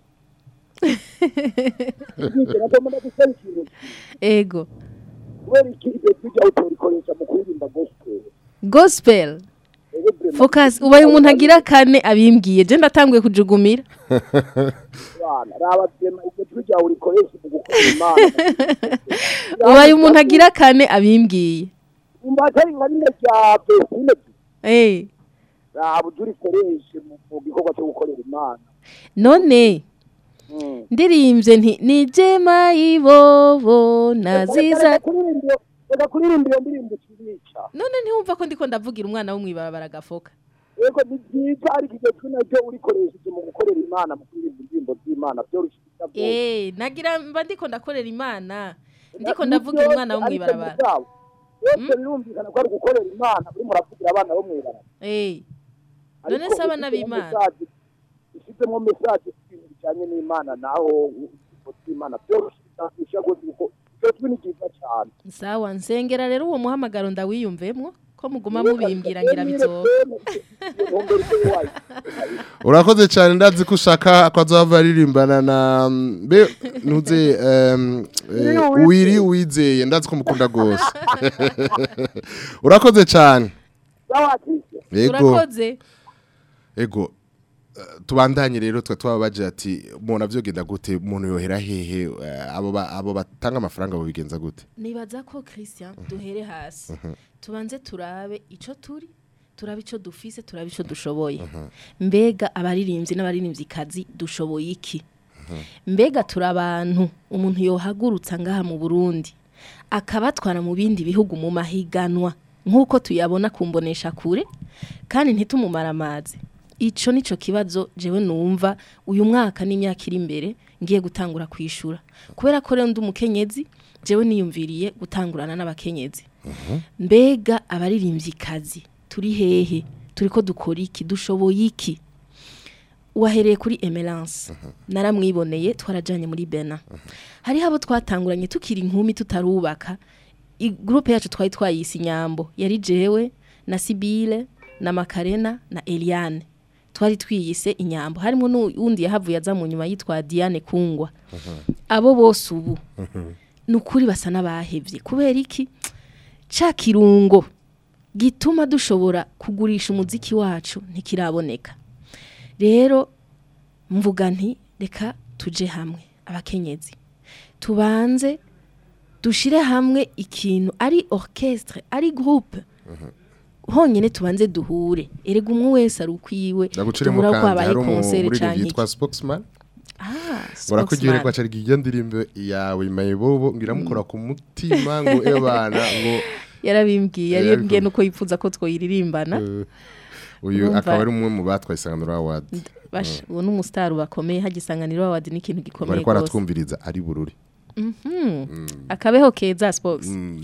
nagomba ndagusaba ikintu Ego. kubera iki iryo jwi ryawe utorikoresha mu kuririmba gospel Gospel. Ego vraiment, Focus ubaye umuntu agira kane abimbwiye. Je ndatanguye kujugumira. abana raba vyema iryo jwi ryawe urikoresha mu gukorera imana Ubaye umuntu agira kane abimbwiye. umva atari nka rimwe rya pesine Eh. raba ujye urikoreshe mu mu gikorwa cyo gukorera imana None Mm. ndirimbye nti ni jema ibobo naziza Reka kuririmba iyo- reka kuririmba iyo ndirimbo ikibica none ntiwumva ko ndiko ndavugira umwana wo mw'ibarabara gafoka yego ni byiza ariko iryo jwi naryo urikoresheje mu gukorera imana mu kuririmba indirimbo z'imana byoroshye byose eh nagira mba ndiko ndakorera imana ndiko ndavugira umwana wo mw'ibarabara byose birumvikana ko ari gukorera imana urimo uravugira abana bo mw'ibarabara eh none se abana b'imana ushyizemo mesaje y'ibintu bijyanye n'imana naho indirimbo z'imana byoroshye bitakwisha rwose kuko iryo jwi ni ryiza cyane sawa nsengera rero uwo muhamagaro ndawiyumvemwo ko muguma mubimbwira ngira bizoba urakoze cyane ndazi ko ushaka ko azava aririmbana na mbe ntuze em, eh, wiri wizeye ndazi ko mukunda gose urakoze cyane yego urakoze ego eh, tubandanye rero twa twababaje ati umuntu avyogenda gute umuntu yohera hehe eh, abo ba- abo batanga amafaranga bobigenza gute nibaza ko christian duhere hasi tubanze turabe ico turi turabe ico dufise turabe ico dushoboye mbega abaririmbyi n'abaririmvyikazi dushoboye iki mbega turi abantu umuntu yohagurutsa ngaha mu burundi akabatwara mu bindi bihugu mu mahiganwa nk'uko tuyabona kumbonesha kure kandi ntitumumara amazi ico nico kibazo jewe numva uyu mwaka n'imyaka iri imbere ngiye gutangura kwishura kubera ko rero ndi umukenyezi jewe niyumviriye gutangurana n'abakenyezi mbega abaririmvyikazi turi hehe turiko dukora iki dushoboye iki wahereye kuri emerance naramwiboneye twarajanye muri bena hariho abo twatanguranye tukiri inkumi tutarubaka igrupe yacu twari twayise inyambo yari jewe na sibile na makarena na eliane twari twiyise inyambo harimo n'uwundi yahavuye aza mu nyuma yitwa diane kungwa abo bose ubu ni ukuri basa n'abahevye kubera iki ca kirungo gituma dushobora kugurisha umuziki wacu ntikiraboneka rero mvuga nti reka tuje hamwe abakenyezi tubanze dushire hamwe ikintu ari orchestre ari groupe honyine tubanze duhure erega umwe wese ari ukwiwe ndaguciremo duhura ko kandi habaye hari concert umuririmbyi canke iki. yitwa spokesman Ah, urakugira spokesman. ko acari iyo ndirimbo yawe mayibobo ngira mukora ku mutima ngo ebana ngo yarabimbwiye Yarabivuze. yarimbwiye nuko yipfuza ko twoyiririmbana eh, uyu Urumva- akaba ari umwe mu batwaye isanganiro award basha uwo ni umusitari bakomeye hagisanganiro awadi ni ikintu gikomeye bariko rwose baratwumviriza ari bururi akabeho keza sports Mm.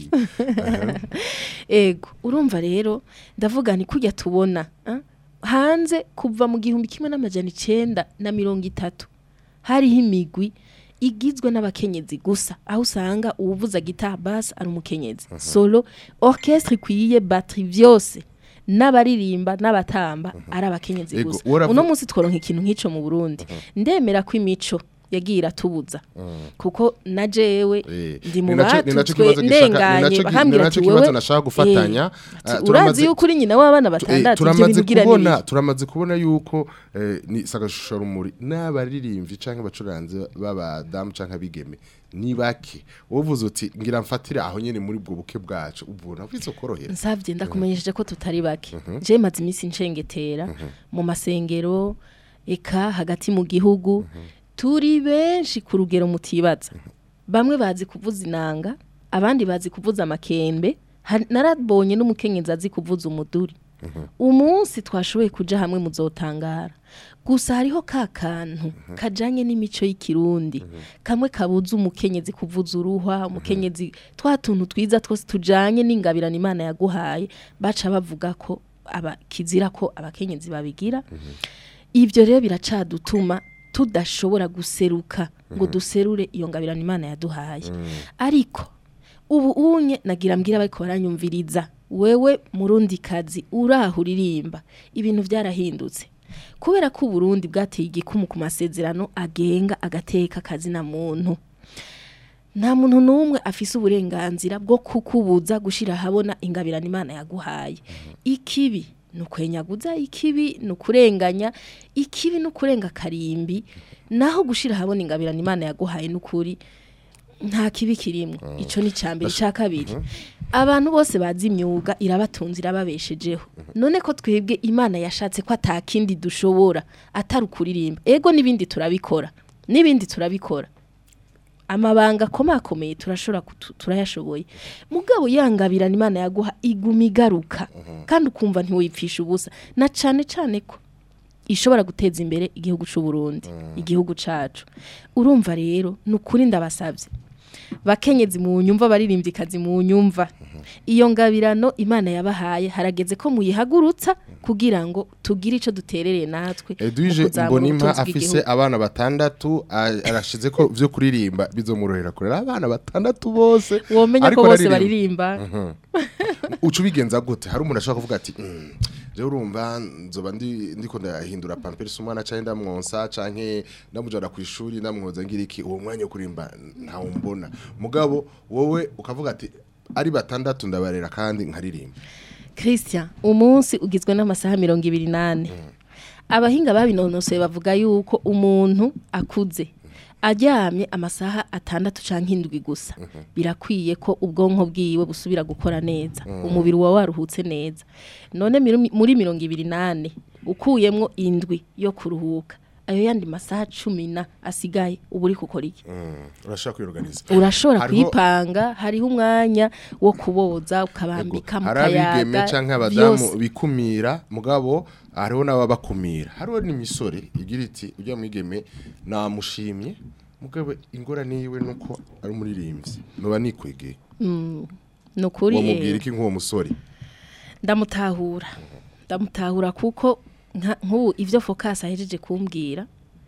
ego urumva rero ndavuga ni kujya tubona ah, hanze kuva mu gihumbi kimwe n'amajana icenda na mirongo itatu hariho imigwi igizwe n'abakenyezi gusa aho usanga uwuvuza guitar bass ari umukenyezi solo orchestre ikwiye batterie vyose n'abaririmba n'abatamba ari abakenyezi Ego, gusa uravu- uno munsi tworonka ikintu nk'ico mu Burundi ndemera ko imico yagiye iratubuza kuko na jewe Eh, ndi mu ni naco- ni naco batutwe kibazo gishaka- ni ndenganye naco ki- bahambwira ni ati naco kibazo wewe nashaka gufatanya. eh, ati, Ah, urazi turamaze- yuko uri nyina w'abana Eh, batandatu ibyo turamaze bintu ugira kubona nibiki turamaze kubona yuko eh, ni sagashusho rumuri n'abaririmbyi canke abacuranzi b'abadamu canke abigeme ni bake uvuze uti ngira mfatire aho nyene muri bwo buke bwacu ubona bizokorohera nsabye ndakumenyesheje ko tutari bake je maze iminsi nshengetera mu masengero eka hagati mu gihugu turi benshi ku rugero mutibaza bamwe bazi kuvuza inanga abandi bazi kuvuza amakembe Ha- narabonye n'umukenyezi azi kuvuza umuduri umunsi twashoboye kuja hamwe muzotangara gusa hariho ka kantu kajanye n'imico y'ikirundi kamwe kabuza umukenyezi kuvuza uruhwa umukenyezi twa tuntu twiza twose tujanye n'ingabirana imana yaguhaye baca bavuga ko aba kizira ko abakenyezi babigira ibyo rero biracadutuma tudashobora guseruka ngo duserure iyo ngabirana imana yaduhaye ariko ubu unye nagira mbwira bariko baranyumviriza wewe murundi kazi uraho uririmba ibintu byarahindutse kubera ko uburundi bwateye igikumu ku masezerano agenga agateka akazi na muntu nta muntu n'umwe afise uburenganzira bwo kukubuza gushira ahabona ingabirana imana yaguhaye ikibi ni ukwenyaguza ikibi ni ukurenganya ikibi ni ukurenga karimbi naho gushira ahabona ingabirana imana yaguhaye n'ukuri nta kibi kirimo ico ni cambere ica kabiri abantu bose bazi imyuga irabatunze irababeshejeho none ko twebwe imana yashatse ko atakindi dushobora atari ukuririmba ego n'ibindi turabikora n'ibindi turabikora amabanga akomakomeye turashobora kutu- turayashoboye mugabo yangabirana imana yaguha iguma igaruka kandi ukumva ntiwipfisha ubusa na cane cane ko ishobora guteza imbere igihugu c'u Burundi igihugu cacu urumva rero ni ukuri ndabasabye bakenyezi mu nyumva baririmbyi kazi mu nyumva iyo ngabirano imana yabahaye harageze ko muyihagurutsa kugira ngo tugire ico duterereye natwe mu Edwige kuzamura Mbonimpa ubutunzi afise bw'igihugu. abana batandatu a- arashize ko vyo kuririmba bizomurorera kurera abana batandatu bose womenya ariko ko bose araririmba. baririmba uca ubigenza gute hari umuntu ashobora kuvuga ati "Mm, je urumva nzoba ndi ndiko ndahindura pampers umwana canke ndamwonsa canke ndamujana ku ishuri ndamwoza ngira iki uwo mwanya wo kurimba ntawo mbona mugabo wowe ukavuga ati ari batandatu ndabarera kandi nkaririmba Christian umunsi ugizwe n'amasaha mirongo ibiri nane abahinga babinonosoye bavuga yuko umuntu akuze aryamye amasaha atandatu canke indwi gusa birakwiye ko ubwonko bwiwe busubira gukora neza umubiri wawe waruhutse neza none miru- muri mirongo ibiri nane ukuyemwo indwi yo kuruhuka ayo yandi masaha cumi na asigaye uba uri gukora iki urashaka kwiorganiza urashobora Hariho- kuyipanga hariho umwanya wo kuboza ukabambika mu hari abigeme kayaga canke abadamu vyose. bikumira mugabo hariho n'ababakumira hariho n'imisore igira iti ujya mwigeme namushimye mugabo ingorane yiwe nuko ari umuririmbyi noba nikwegeye ni ukuri uwo mubwira eh, iki nk'uwo musore ndamutahura ndamutahura kuko nka- nk'ubu ibyo focus ahejeje kumbwira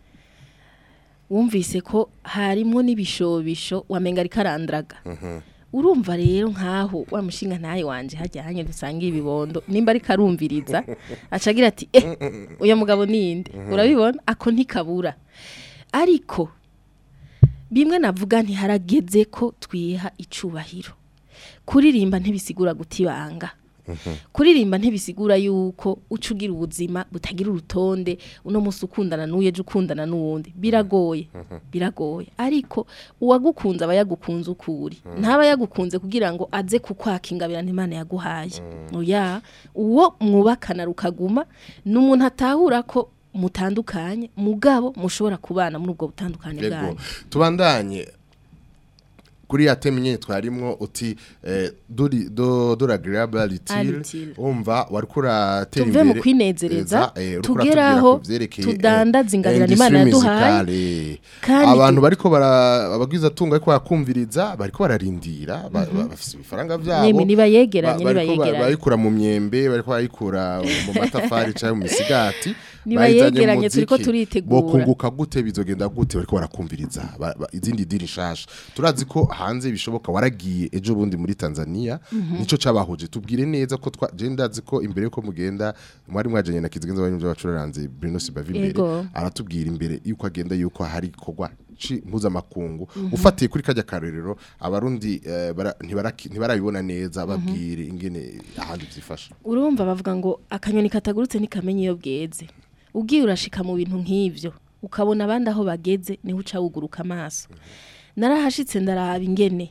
wumvise ko harimo n'ibishobisho wamenga ariko arandraga urumva rero nkaho wa mushinga ntaye wanje hajyanye dusangiye ibibondo nimba ariko arumviriza acagira ati eh uyu mugabo ninde urabibona ako ntikabura ariko bimwe navuga ntiharageze ko twiha icubahiro kuririmba ntibisigura gutibanga kuririmba ntibisigura yuko uca ugira ubuzima butagira urutonde uno munsi ukundana n'uye ejo ukundana n'uwundi biragoye biragoye ariko uwagukunze aba yagukunze ukuri ntaba yagukunze kugira ngo aze kukwaka ingabirane imana yaguhaye oya uwo mwubakana rukaguma ni umuntu atahura ko mutandukanye mugabo mushobora kubana muri ubwo butandukane yego bwanyu tubandanye kuri ya teme nyene twarimwo uti eh, duri do dura agreeability Ability. umva wariko uratera tuve mu kwinezereza tugeraho tudandaza ingabirane imana yaduhaye kandi abantu tu- bariko bara abagwiza tunga ariko bakumviriza bariko bararindira ba- ba- bafise ibifaranga vyabo Yemwe nibayegeranye, ba- bariko ba- nibayegeranye. bayikura mu myembe bariko bayikura mu matafari canke mu misigati Nibayegeranye, bayizanye mu turiko muziki. turitegura. Bokunguka gute bizogenda gute bariko barakumviriza ba- ba- izindi diri nshasha turazi ko hanze bishoboka waragiye ejo bundi muri Tanzania nico cabahuje tubwire neza ko twa je ndazi ko imbere yuko mugenda mwari mwajanye na kizigenza bari b'abacuraranze Bruno Sibaville Yego. aratubwira imbere yuko agenda yuko hari kogwa ci mpuzamakungu ufatiye kuri kajya karorero abarundi eh, bara- ntibaraki- ntibarabibona neza babwire ingene ahandi byifasha urumva bavuga ngo akanyoni katagurutse ntikamenya iyo bweze ugiye urashika mu bintu nk'ivyo ukabona abandi aho bageze niho uca wuguruka amaso narahashitse ndaraba ingene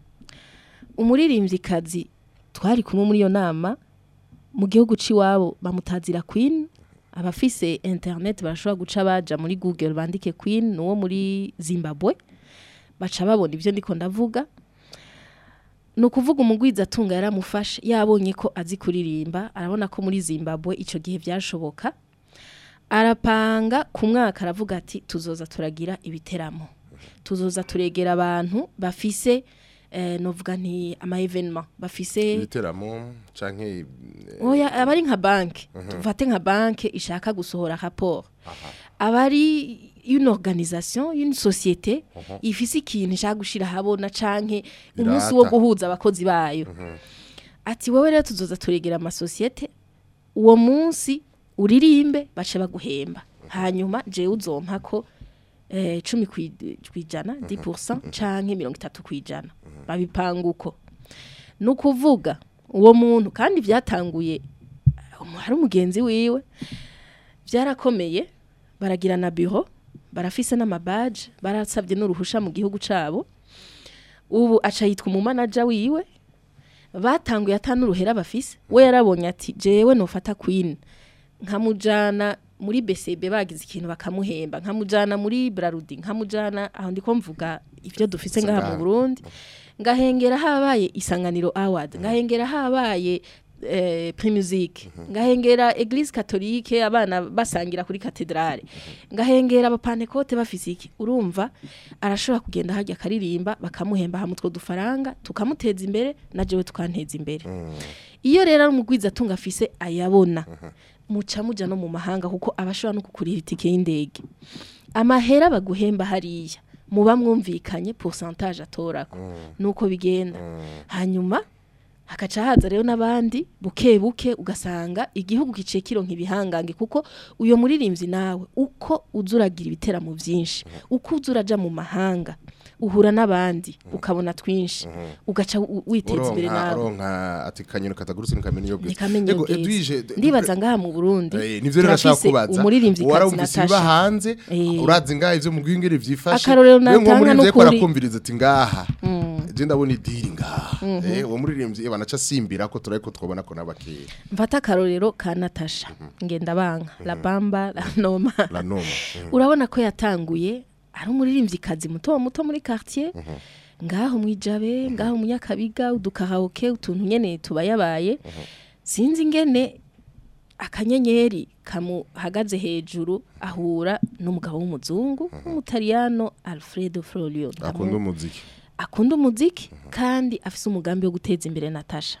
umuririmvyikazi twari kumwe muri iyo nama mu gihugu c'iwabo bamutazira queen abafise internet barashobora guca baja muri google bandike queen nuwo muri zimbabwe baca babona ivyo ndiko ndavuga ni ukuvuga umugwiza atunga yaramufashe yabonye ko azi kuririmba arabona ko muri zimbabwe icyo gihe byashoboka arapanga ku mwaka aravuga ati tuzoza turagira ibiteramo tuzoza turegera abantu bafise eh, novuga nti ama evenement bafise ibiteramo canke oya aba ari nka banki tufate nka banki ishaka gusohora rapport aba ari une organisation une société ifise ikintu ishaka gushira habona canke umunsi wo Irata. guhuza abakozi bayo ati wowe rero tuzoza turegera amasosiyete uwo munsi uririmbe bace baguhemba hanyuma jewe uzompa ko eh, cumi kwi- kwijana 10% canke mirongo itatu kwijana babipanga uko ni ukuvuga uwo muntu kandi byatanguye umu- hari umugenzi wiwe byarakomeye baragira na biro barafise n'amabaje barasabye n'uruhusha mu gihugu cabo ubu aca yitwa umumanaja wiwe batanguye atanu uruhera bafise we yarabonye ati jewe nofata queen nkamujana muri BCB bagize ikintu bakamuhemba nkamujana muri Brarudi nkamujana aho ndiko mvuga ivyo dufise ngaha mu Ngaha. Burundi ngahengera habaye isanganiro award ngahengera habaye eh, primusique ngahengera eglise catholique abana basangira kuri katedrale ngahengera abapantekote bafise iki urumva arashobora kugenda hajya akaririmba bakamuhemba hamutwe dufaranga tukamuteza imbere na jewe tukanteza imbere iyo rero ari umugwiza atunga afise ayabona muca muja no mu mahanga kuko abashobora no kukurira itike y'indege amahera baguhemba hariya muba mwumvikanye pourcentage atorako nuko bigenda hanyuma hakaca haza rero n'abandi buke buke ugasanga igihugu giciye kironka ibihangange kuko uyo muririmbyi nawe uko uza uragira ibiteramo byinshi uko uza uraja mu mahanga uhura n'abandi ukabona twinshi ugaca u- witeza imbere uronka nawe uronka ati kanyoni katagurutse ntikamenya iyo bweze ntikamenya Ego, ubwiza Edwige, d- ndibaza ngaha mu Burundi Eh, nivyo rero nashaka turafise kubaza umuririmbyi kazi warumvise ibiba Natasha hanze Eh. urazi ngaha ivyo mu bwingere vyifashe Akarorero we nko natanga muri ariko n'ukuri. arakumviriza ati ngaha je ndabona idiri ngaha eh uwo muririmbyi eh, banaca simbira ko turariko twobona ko n'abakeye mfata akarorero ka Natasha ngenda banka la bamba la noma la noma Mhm. urabona ko yatanguye ari umuririmbyi kazi muto muto muri quartier ngaho mwijabe ngaho munyakabiga udukaraoke utuntu nyene tubayabaye sinzi ingene akanyenyeri kamuhagaze hejuru ahura n'umugabo w'umuzungu w'umutaliyano Alfredo Florio akunda umuziki akunda umuziki kandi afise umugambi wo guteza imbere Natasha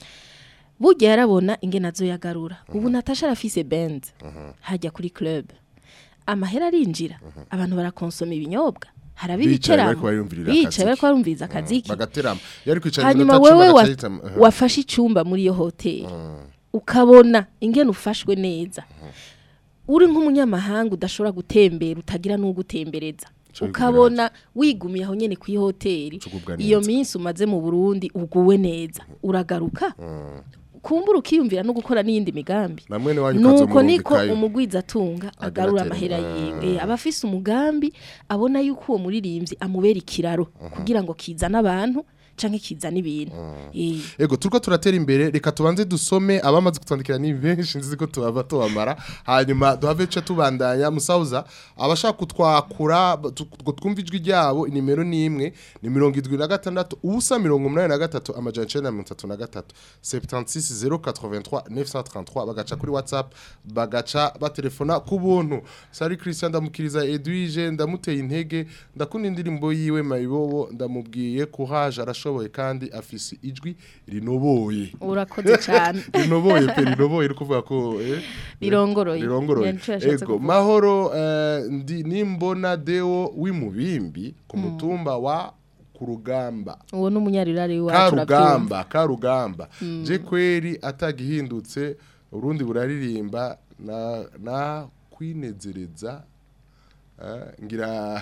burya yarabona ingene azoyagarura ubu Natasha arafise band hajya kuri club amahera arinjira abantu barakonsoma ibinyobwa haraba Bicaye ibiteramo bariko bariyumvirira bicaye akaziki. bariko barumviriza akaziki bagaterama yari kwicara hanyuma iminota cumi wewe wa- agacahita Mhm. wafashe icyumba muri iyo hoteli ukabona ingene ufashwe neza uri nk'umunyamahanga udashobora gutembera utagira n'ugutembereza Ico ukabona wigumiye aho nyene ku hoteli Cugubwa iyo neza. minsi umaze mu Burundi uguwe neza uragaruka kumbura ukiyumvira no gukora n'iyindi migambi na mwene wanyu nuko niko ukazomurungikayo. umugwiza atunga agarura amahera yiwe Eh, aba afise umugambi abona yuko uwo muririmbyi amubera ikiraro kugira ngo kizane abantu canke kizane ibintu Eh, Ego turiko turatera imbere reka tubanze dusome abamaze kutwandikira ni benshi nzi ko tubava tubamara hanyuma duhave ce tubandanya musauza abashaka kutwakura tu- ngo twumve ijwi ryabo inimero ni imwe ni mirongo idwi na gatandatu ubusa mirongo umunani na gatatu amajana icenda na mirongo itatu na gatatu 76 083 933 bagaca kuri whatsapp bagaca batelefona ku buntu sari christian ndamukiriza edwige ndamuteye intege ndakunda indirimbo yiwe mayibobo ndamubwiye courage arashoboye kandi afise ijwi rinoboye urakoze cyane rinoboye pe rinoboye rukuvuga ko eh, Rirongoroye. rirongoroye Nico yashatse ego kuvuga. mahoro eh, ndi nimbona deo w'imubimbi ku mutumba wa ku rugamba uwo ni umunyarirari wacu karugamba karugamba je kweri atagihindutse urundi buraririmba na na kwinezereza eh, ngira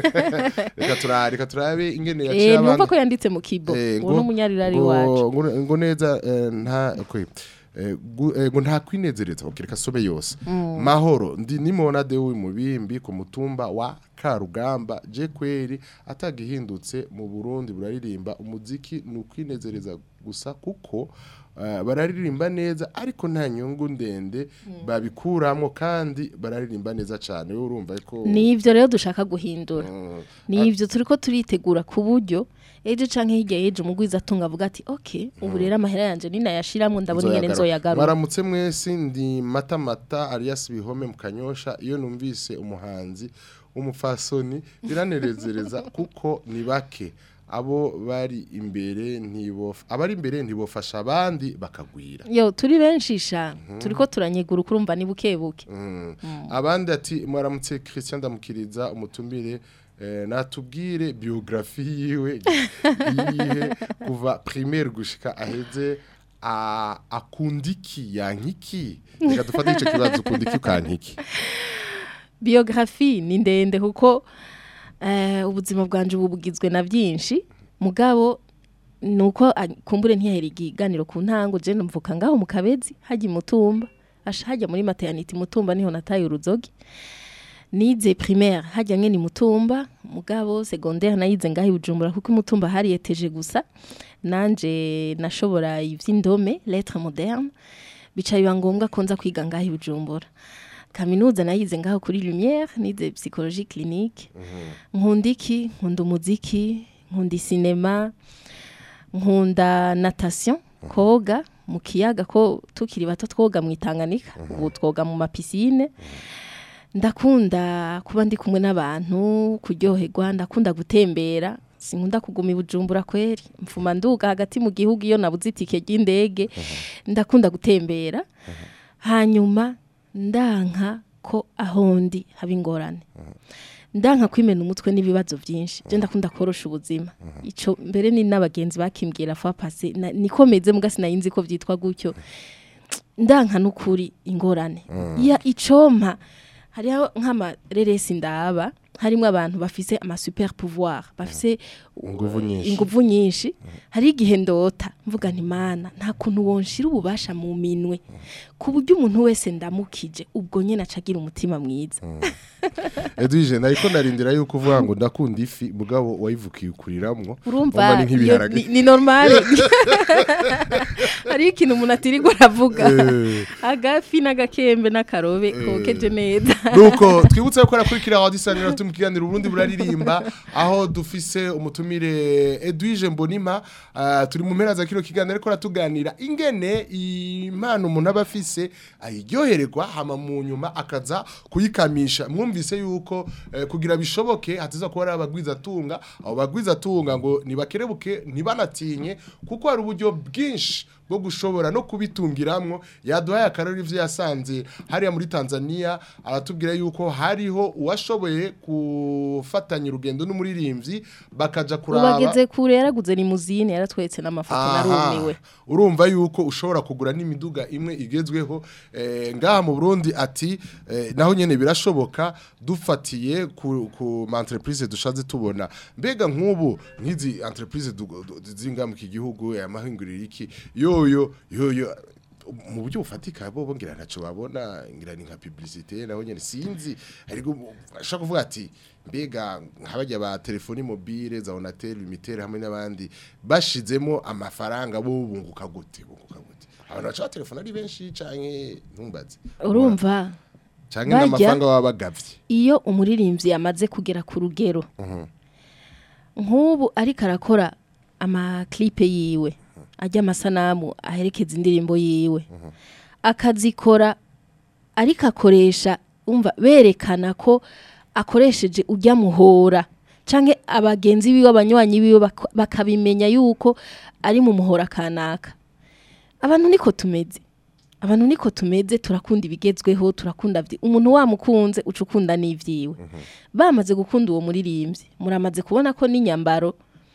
reka turabe reka turabe ingene yaciye Eh numva abandi ko yanditse mu kibo Eh, uwo ni umunyarirari ngo- wacu ngo- ngo neza eh, nta kwe eh, gu- eh, ngo nta kwinezereza okay, reka some yose mahoro ndi nimona de mubimbi ku mutumba wa karugamba je kweri atagihindutse mu Burundi buraririmba umuziki ni ukwinezereza gusa kuko eh, bararirimba neza ariko nta nyungu ndende babikuramwo kandi bararirimba neza cyane wowe urumva ko nivyo rero dushaka guhindura Mm, nivyo turiko turitegura ku buryo ejo canke hirya y'ejo umugwiza atunga avuga ati okay ubu rero amahera yanje ninayashiramwo ndabona ingene nzoyagaruka Mwaramutse mwese ndi mata mata Arias Bihome mu Kanyosha iyo numvise umuhanzi w'umupfasoni biranezereza kuko ni bake abo bari imbere ntibof abari imbere ntibofasha abandi bakagwira yo turi benshi sha turiko turanyegura kurumva ni buke buke Mm. abandi ati mwaramutse Christian Ndamukiriza umutumire eh, natubwire biografi yiwe yihe kuva primaire gushika aheze a- akundiki yankiki reka dufate ico kibazo ukundiki ukankiki biografi ni ndende kuko eh, ubuzima bwanje ubu bugizwe na byinshi mugabo nuko a- kumbure ntiyahera ikiganiro ku ntango je mvuka ngaho mu kabezi hajya imutumba asha hajya muri maternity mutumba niho nataye uruzogi nize primaire hajya nyene imutumba mugabo secondaire nayize ngaho i Bujumbura kuko imutumba hari eteje gusa nanje nashobora ivy'indome lettre moderne bica biba ngombwa ko nza kwiga ngaho i Bujumbura kaminuza nayize ngaho kuri Lumière nize psychologie clinique nkunda iki nkunda umuziki nkunda sinema nkunda natation koga mu kiyaga ko tukiri bato twoga mu itanganika ubu twoga mu mapisine ndakunda kuba ndi kumwe n'abantu kuryoherwa ndakunda gutembera sinkunda kuguma i bujumbura kweri mfuma nduga hagati mu gihugu iyo nabuze itike ry'indege ndakunda gutembera hanyuma ndanka ko aho ndi haba ingorane ndanka kwimena umutwe n'ibibazo byinshi je ndakunda korosha ubuzima ico mbere ni n'abagenzi bakimbwira fa pase na- niko meze muga sinayinzi ko vyitwa gutyo ndanka n'ukuri ingorane ya icompa hariho nk'amareresi ndaba harimo abantu bafise ama super pouvoir bafise Inguvu nyinshi. inguvu nyinshi hari igihe ndota mvuga nti mana nta kuntu wonshira ububasha mu minwe ku buryo umuntu wese ndamukije ubwo nyene acagira umutima mwiza Edwige nariko narindira yuko uvuga ngo ndakunda ifi mugabo wayivukiye ukuriramwo urumva ni iyo- nk'ibiharage ni, ni normal hari ikintu umuntu atirirwa aravuga Eh. agafi n'agakembe n'akarobe kokeje neza nuko twibutse ko rakurikira aho disanira turi mu kiganiro Burundi buraririmba aho dufise umutumire Edwige Mbonima ah, turi mu mpera za kino kiganiro ariko ratuganira ingene impano umuntu aba afise ayiryohererwa hama mu nyuma akaza kuyikamisha mwumvise yuko eh, kugira bishoboke hatiza kuba ari abagwiza tunga abo bagwiza tunga ngo nibakerebuke ntibanatinye kuko hari uburyo bwinshi bwo gushobora no kubitungiramwo yaduhaye akarori ivyo yasanze hariya muri Tanzania aratubwira yuko hariho uwashoboye gufatanya urugendo n'umuririmbyi bakaja kuraba ubageze kure yaraguze limuzine yaratwetse n'amafoto Aha. narumiwe urumva yuko ushobora kugura n'imiduga imwe igezweho eh, ngaha mu Burundi ati eh, naho nyene birashoboka dufatiye ku, ku ma entreprise dushaze tubona mbega nk'ubu nk'izi entreprise du- du- zinga mu gihugu amahinguriro iki yoyo yoyo mu buryo bufatika bo ngira ntaco babona ngira ni nka publicité naho nyene sinzi ariko ashaka kuvuga ati mbega nk'abajya ba telefoni mobile za Onatel Limitel hamwe n'abandi bashizemo amafaranga bo bunguka gute bunguka gute abantu baca telefone ari benshi canke ntumbaze urumva canke barya- n'amafaranga baba bagavye iyo umuririmbyi yamaze kugera ku rugero nk'ubu ariko arakora amaklipe yiwe ajya amasanamu aherekeza indirimbo yiwe akazikora ariko akoresha umva berekana ko akoresheje ujya muhora canke abagenzi biwe abanywanyi biwe bak- bakabimenya yuko ari mu muhora kanaka abantu niko tumeze abantu niko tumeze turakunda ibigezweho turakunda vyi- umuntu wamukunze uca ukunda n'ivyiwe bamaze gukunda uwo muririmbyi muramaze kubona ko n'inyambaro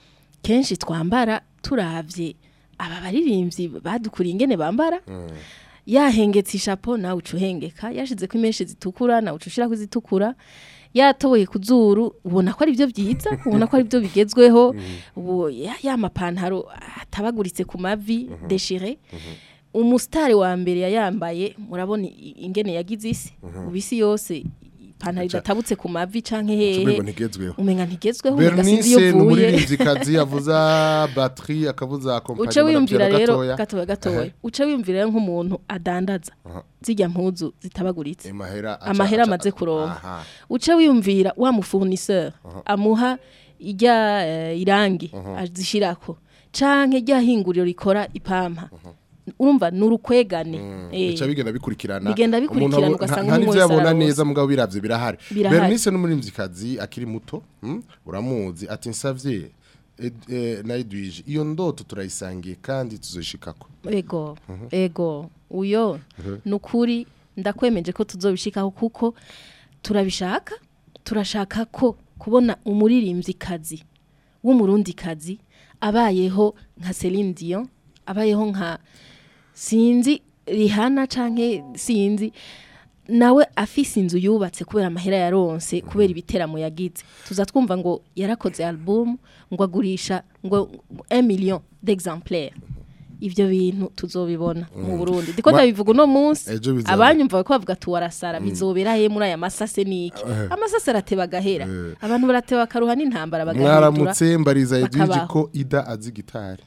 kenshi twambara turavye aba baririmbyi badukuriye ingene bambara yahengetse ishapo nawe uca uhengeka yashize ko imenshi zitukura nawe uca ushirako izitukura yatoboye ku zuru ubona ko ari byo byiza ubona ko ari byo bigezweho ubu ya, ya mapantaro atabaguritse ku mavi deshire umusitari wa mbere yayambaye murabona i- ingene yagize isi ubu isi yose ipantaro idatabutse ku mavi canke hehe Umengo ntigezweho. umenga ntigezweho umenga sinzi Bernice iyo ni uvuye umuririmvyikazi yavuza batterie akavuza kompanyi uce wiyumvira barapera rero gatoya. gatoya gatoya uce wiyumvira rero nk'umuntu adandaza zijya mpuzu zitabaguritse Amahera aca- amahera aca- amaze kuronka Aha. uce wiyumvira wa mufournisseur amuha ijya eh, irangi azishirako canke rya hinguriro rikora ipampa urumva nurukwegane eh, bica bigenda bikurikirana Bigenda bikurikirana, Umuntu abo- ugasanga nta- nta umwe n'ivyo wese yabona araronse. neza mugabo biravye birahari Birahari. Bernice n'umuririmvyikazi akiri muto hmm? uramuzi ati nsavye Ed- eh, na Edwige iyo ndoto turayisangiye kandi tuzoshikako ego ego uyo nukuri ndakwemeje ko tuzobishikaho kuko turabishaka turashaka ko kubona umuririmvyikazi w'umurundikazi abayeho nka Celine Dion abayeho nka sinzi Rihanna canke sinzi nawe afise inzu yubatse kubera amahera yaronse kubera ibiteramo yagize tuza twumva ngo yarakoze album ngo agurisha ngo 1 million d'exemplaires ivyo bintu tuzobibona mu Burundi diko Ma- ndabivuga uno munsi Ejo bizaba. abanyumva ko bavuga tu warasara bizobera he muri aya masase niki amasase arateba gahera abantu barateba bakaruha n'intambara bagahindura mwaramutse mbariza Edwige bakabaho. ko Ida azi gitari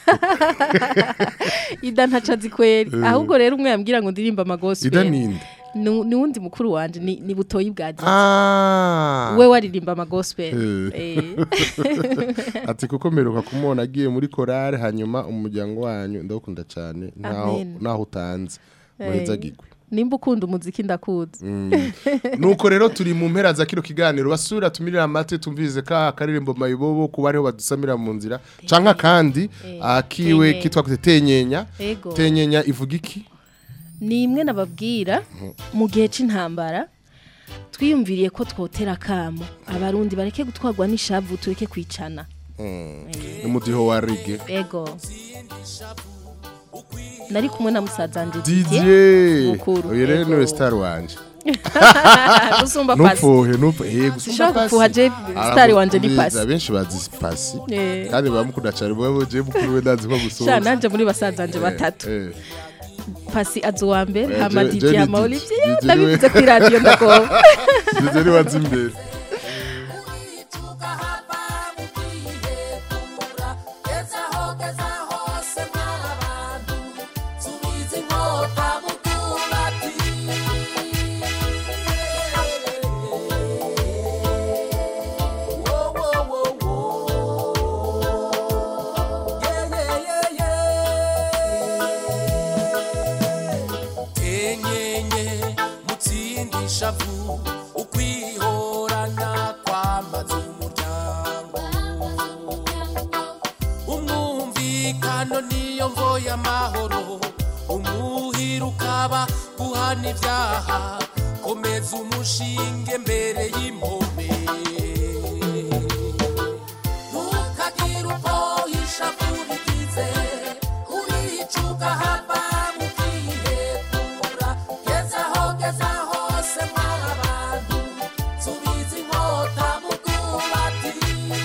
ida ntaca azi kweri ahubwo rero umwe yambwira ngo ndirimba amagospel Ida ninde ni ni wundi mukuru wanje ni, ni butoyi bwa Didi ah we waririmba amagospel Eh. eh. ati kuko mperuka kumubona agiye muri korale hanyuma umuryango wanyu ndawukunda cyane naho Amen. naho utanze muheza gigwe nimba ukunda umuziki ndakuzi nuko rero turi mu mpera za kino kiganiro basubira tumirira amate tumvize ka karirimbo mayibobo kuba ariho badusamira mu nzira canka kandi akiwe Tenyenya. kitwa kute tenyenya Ego. tenyenya ivuga iki ni imwe nababwira mu gihe c'intambara twiyumviriye ko twotera akamo abarundi bareke gutwarwa n'ishavu tureke kwicana ni mudiho wa rige ego nari kumwe na musaza wanje Didier mukuru uyu rero Ego. niwe star wanje gusumba pasi nupfuhe nupfuhe eh gusumba Sinshobora pasi gupfuha je star wanje ni Aramukubiza, pasi benshi bazi pasi Eh. kandi bamukunda cyane mwe je mukuru we ndazi ko sha gusumba nanje muri basaza wanje batatu Eh, eh. pasi azi uwa mbere Eh, hama je- didi je ni hama Didi. olivier Didi ndabivuze we. kuri radiyo ndagoba Didier niwe azi imbere tenyenye mutsindi shavu ukwihorana kwamaze umuryango umwumvikano niyo mvo y'amahoro umuhira ukaba guhana ibyaha komeza umushinge mbere y'impome ntukagire uko ishavu rigize uricuka hava mukihekura gezaho gezaho se mw'abantu subiza inkota mu bwubati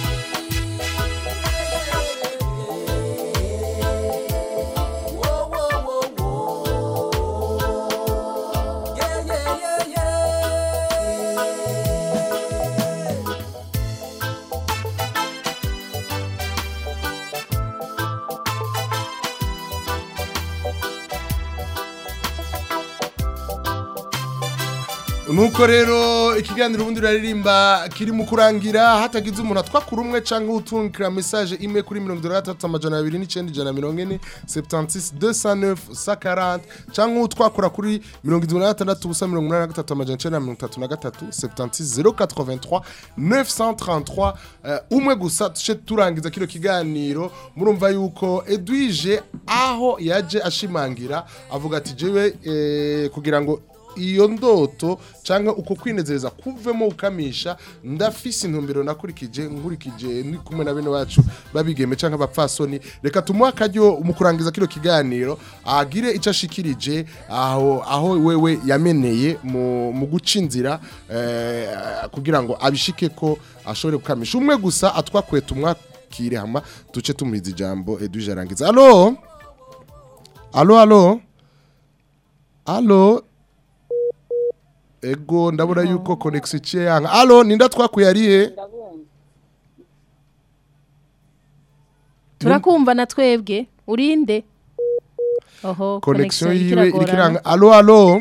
Wo, wo, wo, wo. Yeah, yeah, yeah, yeah. nuko rero ikiganiro ubundi uraririmba kiri mu kurangira hatagize umuntu atwakura umwe cyangwa utungikira message imwe kuri mirongo itandatu na gatatu amajana abiri n'icyenda ijana na mirongo ine septantis deux cent neuf cent quarante cyangwa utwakura kuri mirongo irindwi na gatandatu ubusa mirongo inani na gatatu amajana icyenda na mirongo itatu na gatatu septantis zero quatre-vingt-trois neuf cent trente-trois Eh, umwe gusa tuce turangiza kino kiganiro murumva yuko edwige aho yaje ashimangira avuga ati jewe eh, kugira ngo iyo ndoto cyangwa uko kwinezereza kuvemo ukamisha ndafise intumbero nakurikije nkurikije ni kumwe na bene bacu babigeme cyangwa abapfasoni reka tumuhe akaryo mu kurangiza kino kiganiro agire icyo ashikirije aho aho wewe yameneye mu, mu guca inzira eh, kugira ngo abishike ko ashobore gukamisha umwe gusa atwakwe tumwakire hama duce tumuhiza ijambo edwige arangiza alo alo alo alo ego ndabona yuko connection iciye yanga alo ninda twakuye arihe turakumva na twebwe urinde oho connection iriko yiwe iragorana. irikiranga alo alo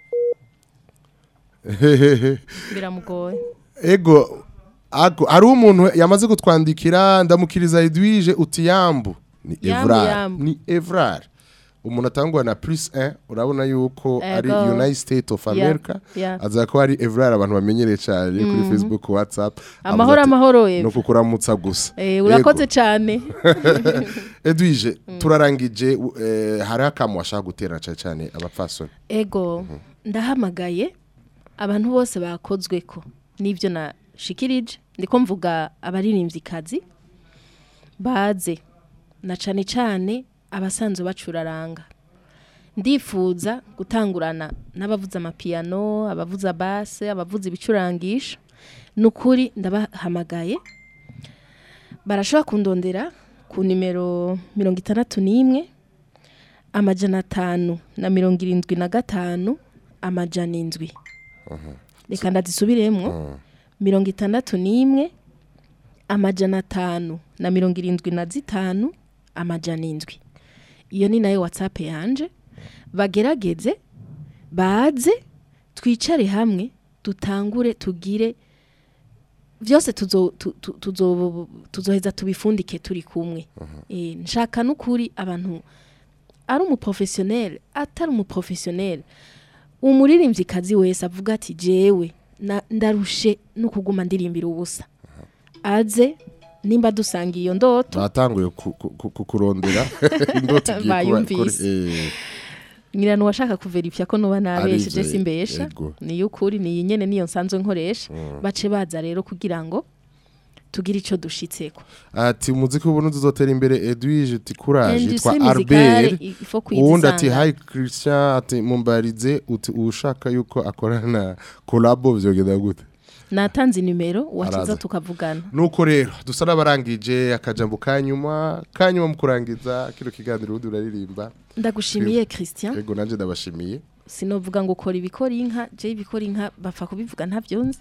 biramugoye ego ago hari umuntu yamaze kutwandikira ndamukiriza Edwige uti yambu ni Yambu, Evrar yambu. ni Evrar umuntu atangwa na plus 1 urabona yuko ari Ego. United States of Yeah, America yeah. aza ko ari Evrar abantu bamenyereye cyane kuri Mhm. Facebook WhatsApp Amahoro, avuga ati, amahoro, Eva. no kukuramutsa gusa Eh, urakoze Ego. cyane Edwige turarangije eh, hari akamu washaka gutera cyane cyane abapfasoni ego ndahamagaye abantu bose bakozwe ko n'ibyo nashikirije ndiko mvuga abaririmvyikazi baze na cane cane abasanzwe bacuraranga ndifuza gutangurana n'abavuza amapiyano abavuza base abavuza ibicurangisho ni ukuri ndabahamagaye barashobora kundondera ku nimero mirongo itandatu n'imwe amajana atanu na mirongo irindwi na gatanu amajana indwi reka ndazisubiremwo mirongo itandatu n'imwe amajana atanu na mirongo irindwi na zitanu amajana indwi iyo ni nayo watsapu yanje bagerageze baze twicare hamwe dutangure tugire byose tuzo- tu- tu- tuzo- tuzoheza tubifundike turi kumwe Eh, nshaka n'ukuri abantu ari umuprofesiyoneri atari umuprofesiyoneri umuririmbyikazi wese avuga ati jewe na- ndarushe no kuguma ndirimbira ubusa aze nimba dusanga iyo ndoto batanguye ku- ku- ku- kukurondera indoto igiye kuba Bayumvise. eh, nyirana uwashaka kuverifya ko nuba nabesheje Arivyo, simbesha yego. niyo ukuri niyi nyene niyo nsanzwe nkoresha bace baza rero kugira ngo tugire ico dushitseko ati umuziki w'uburundi uzotera imbere Edwige ati courage Industrie yitwa musicale, Albert il faut uwundi ati kuyizisanga. hi Christian ati mumbarize uti ushaka yuko akorana collabo vyogenda gute natanze nimero waciza Araza. tukavugana nuko rero dusa n'abarangije akajambo kanyuma kanyuma mu kurangiza kino kiganiro ubundi uraririmba ndagushimiye Christian yego nanje ndabashimiye sinovuga ngo ukora ibikora inka je ibikora inka bapfa kubivuga ntavyonzi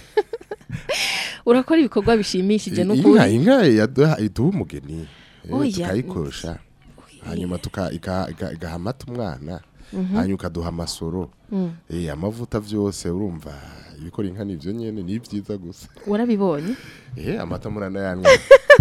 urakora ibikorwa bishimishije inka n'ukuri inka yaduha iduha umugeni eh, Oya. tukayikosha hanyuma tuka- ika- ika- igaha amata umwana Mhm. hanyuma ukaduha amasoro Mm. eh, amavuta vyose urumva ibikora inka nivyo nyene ni vyiza gusa warabibonye eh amata muranayanywa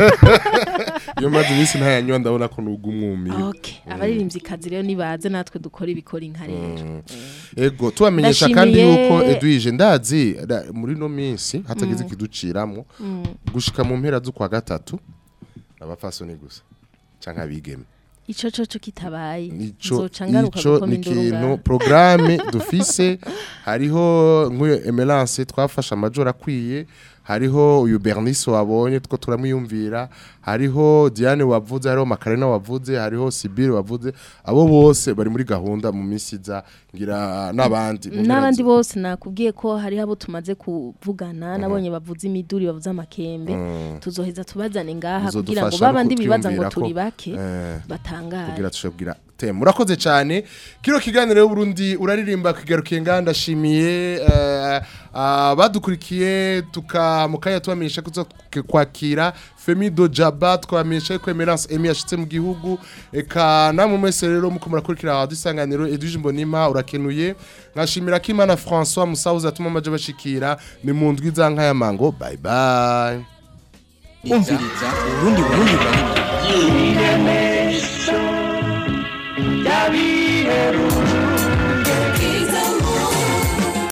iyo maze iminsi ntayanywa ndabona ko nuga umwumi okay abaririmvyikazi rero nibaze natwe dukora ibikora inka rero ego tubamenyesha kandi Ndashimiye- yuko Edwige ndazi da- muri no minsi hatagize Mm. ikiduciramo Mm. gushika mu mpera z'ukwa gatatu abafasoni gusa canke abigeme ico coco kitabaye ico nzoca ngaruka ico gukoma ni induru ikintu ngaha. programme dufise hariho nk'uyo emerance twafashe amajoro akwiye hariho uyu bernice wabonye two turamwiyumvira hariho diane wavuze hariho makarena wavuze hariho sibire wavuze abo bose bari muri gahunda mu minsi iza ngira n'abandi mu mpera n'abandi zi- bose nakubwiye ko hariho abo tumaze kuvugana nabonye bavuze imiduri bavuze amakembe Mm. tuzoheza tubazane ngaha Uzodufasha kugira ngo no babandi bibaza ngo kutwiyumvira ko, turi bake eh, batangare kugira tushobora teme murakoze cyane kino kiganiro y'uburundi uraririmba kigarukiye nganda ndashimiye eh, abadukurikiye tuka mu kanya tubamenyesha ko tuza kwakira Femido Jaba twamenyesha ko Emerance Emi yashitse mu gihugu eka namwe mwese rero muko murakurikira dusanganiro Edwige Mbonima urakenuye nkashimira ko Imana François Musauza atuma amaje bashikira ni mu ndwi za nkaya mango bye bye umviriza urundi burundi burundi Yabiheruka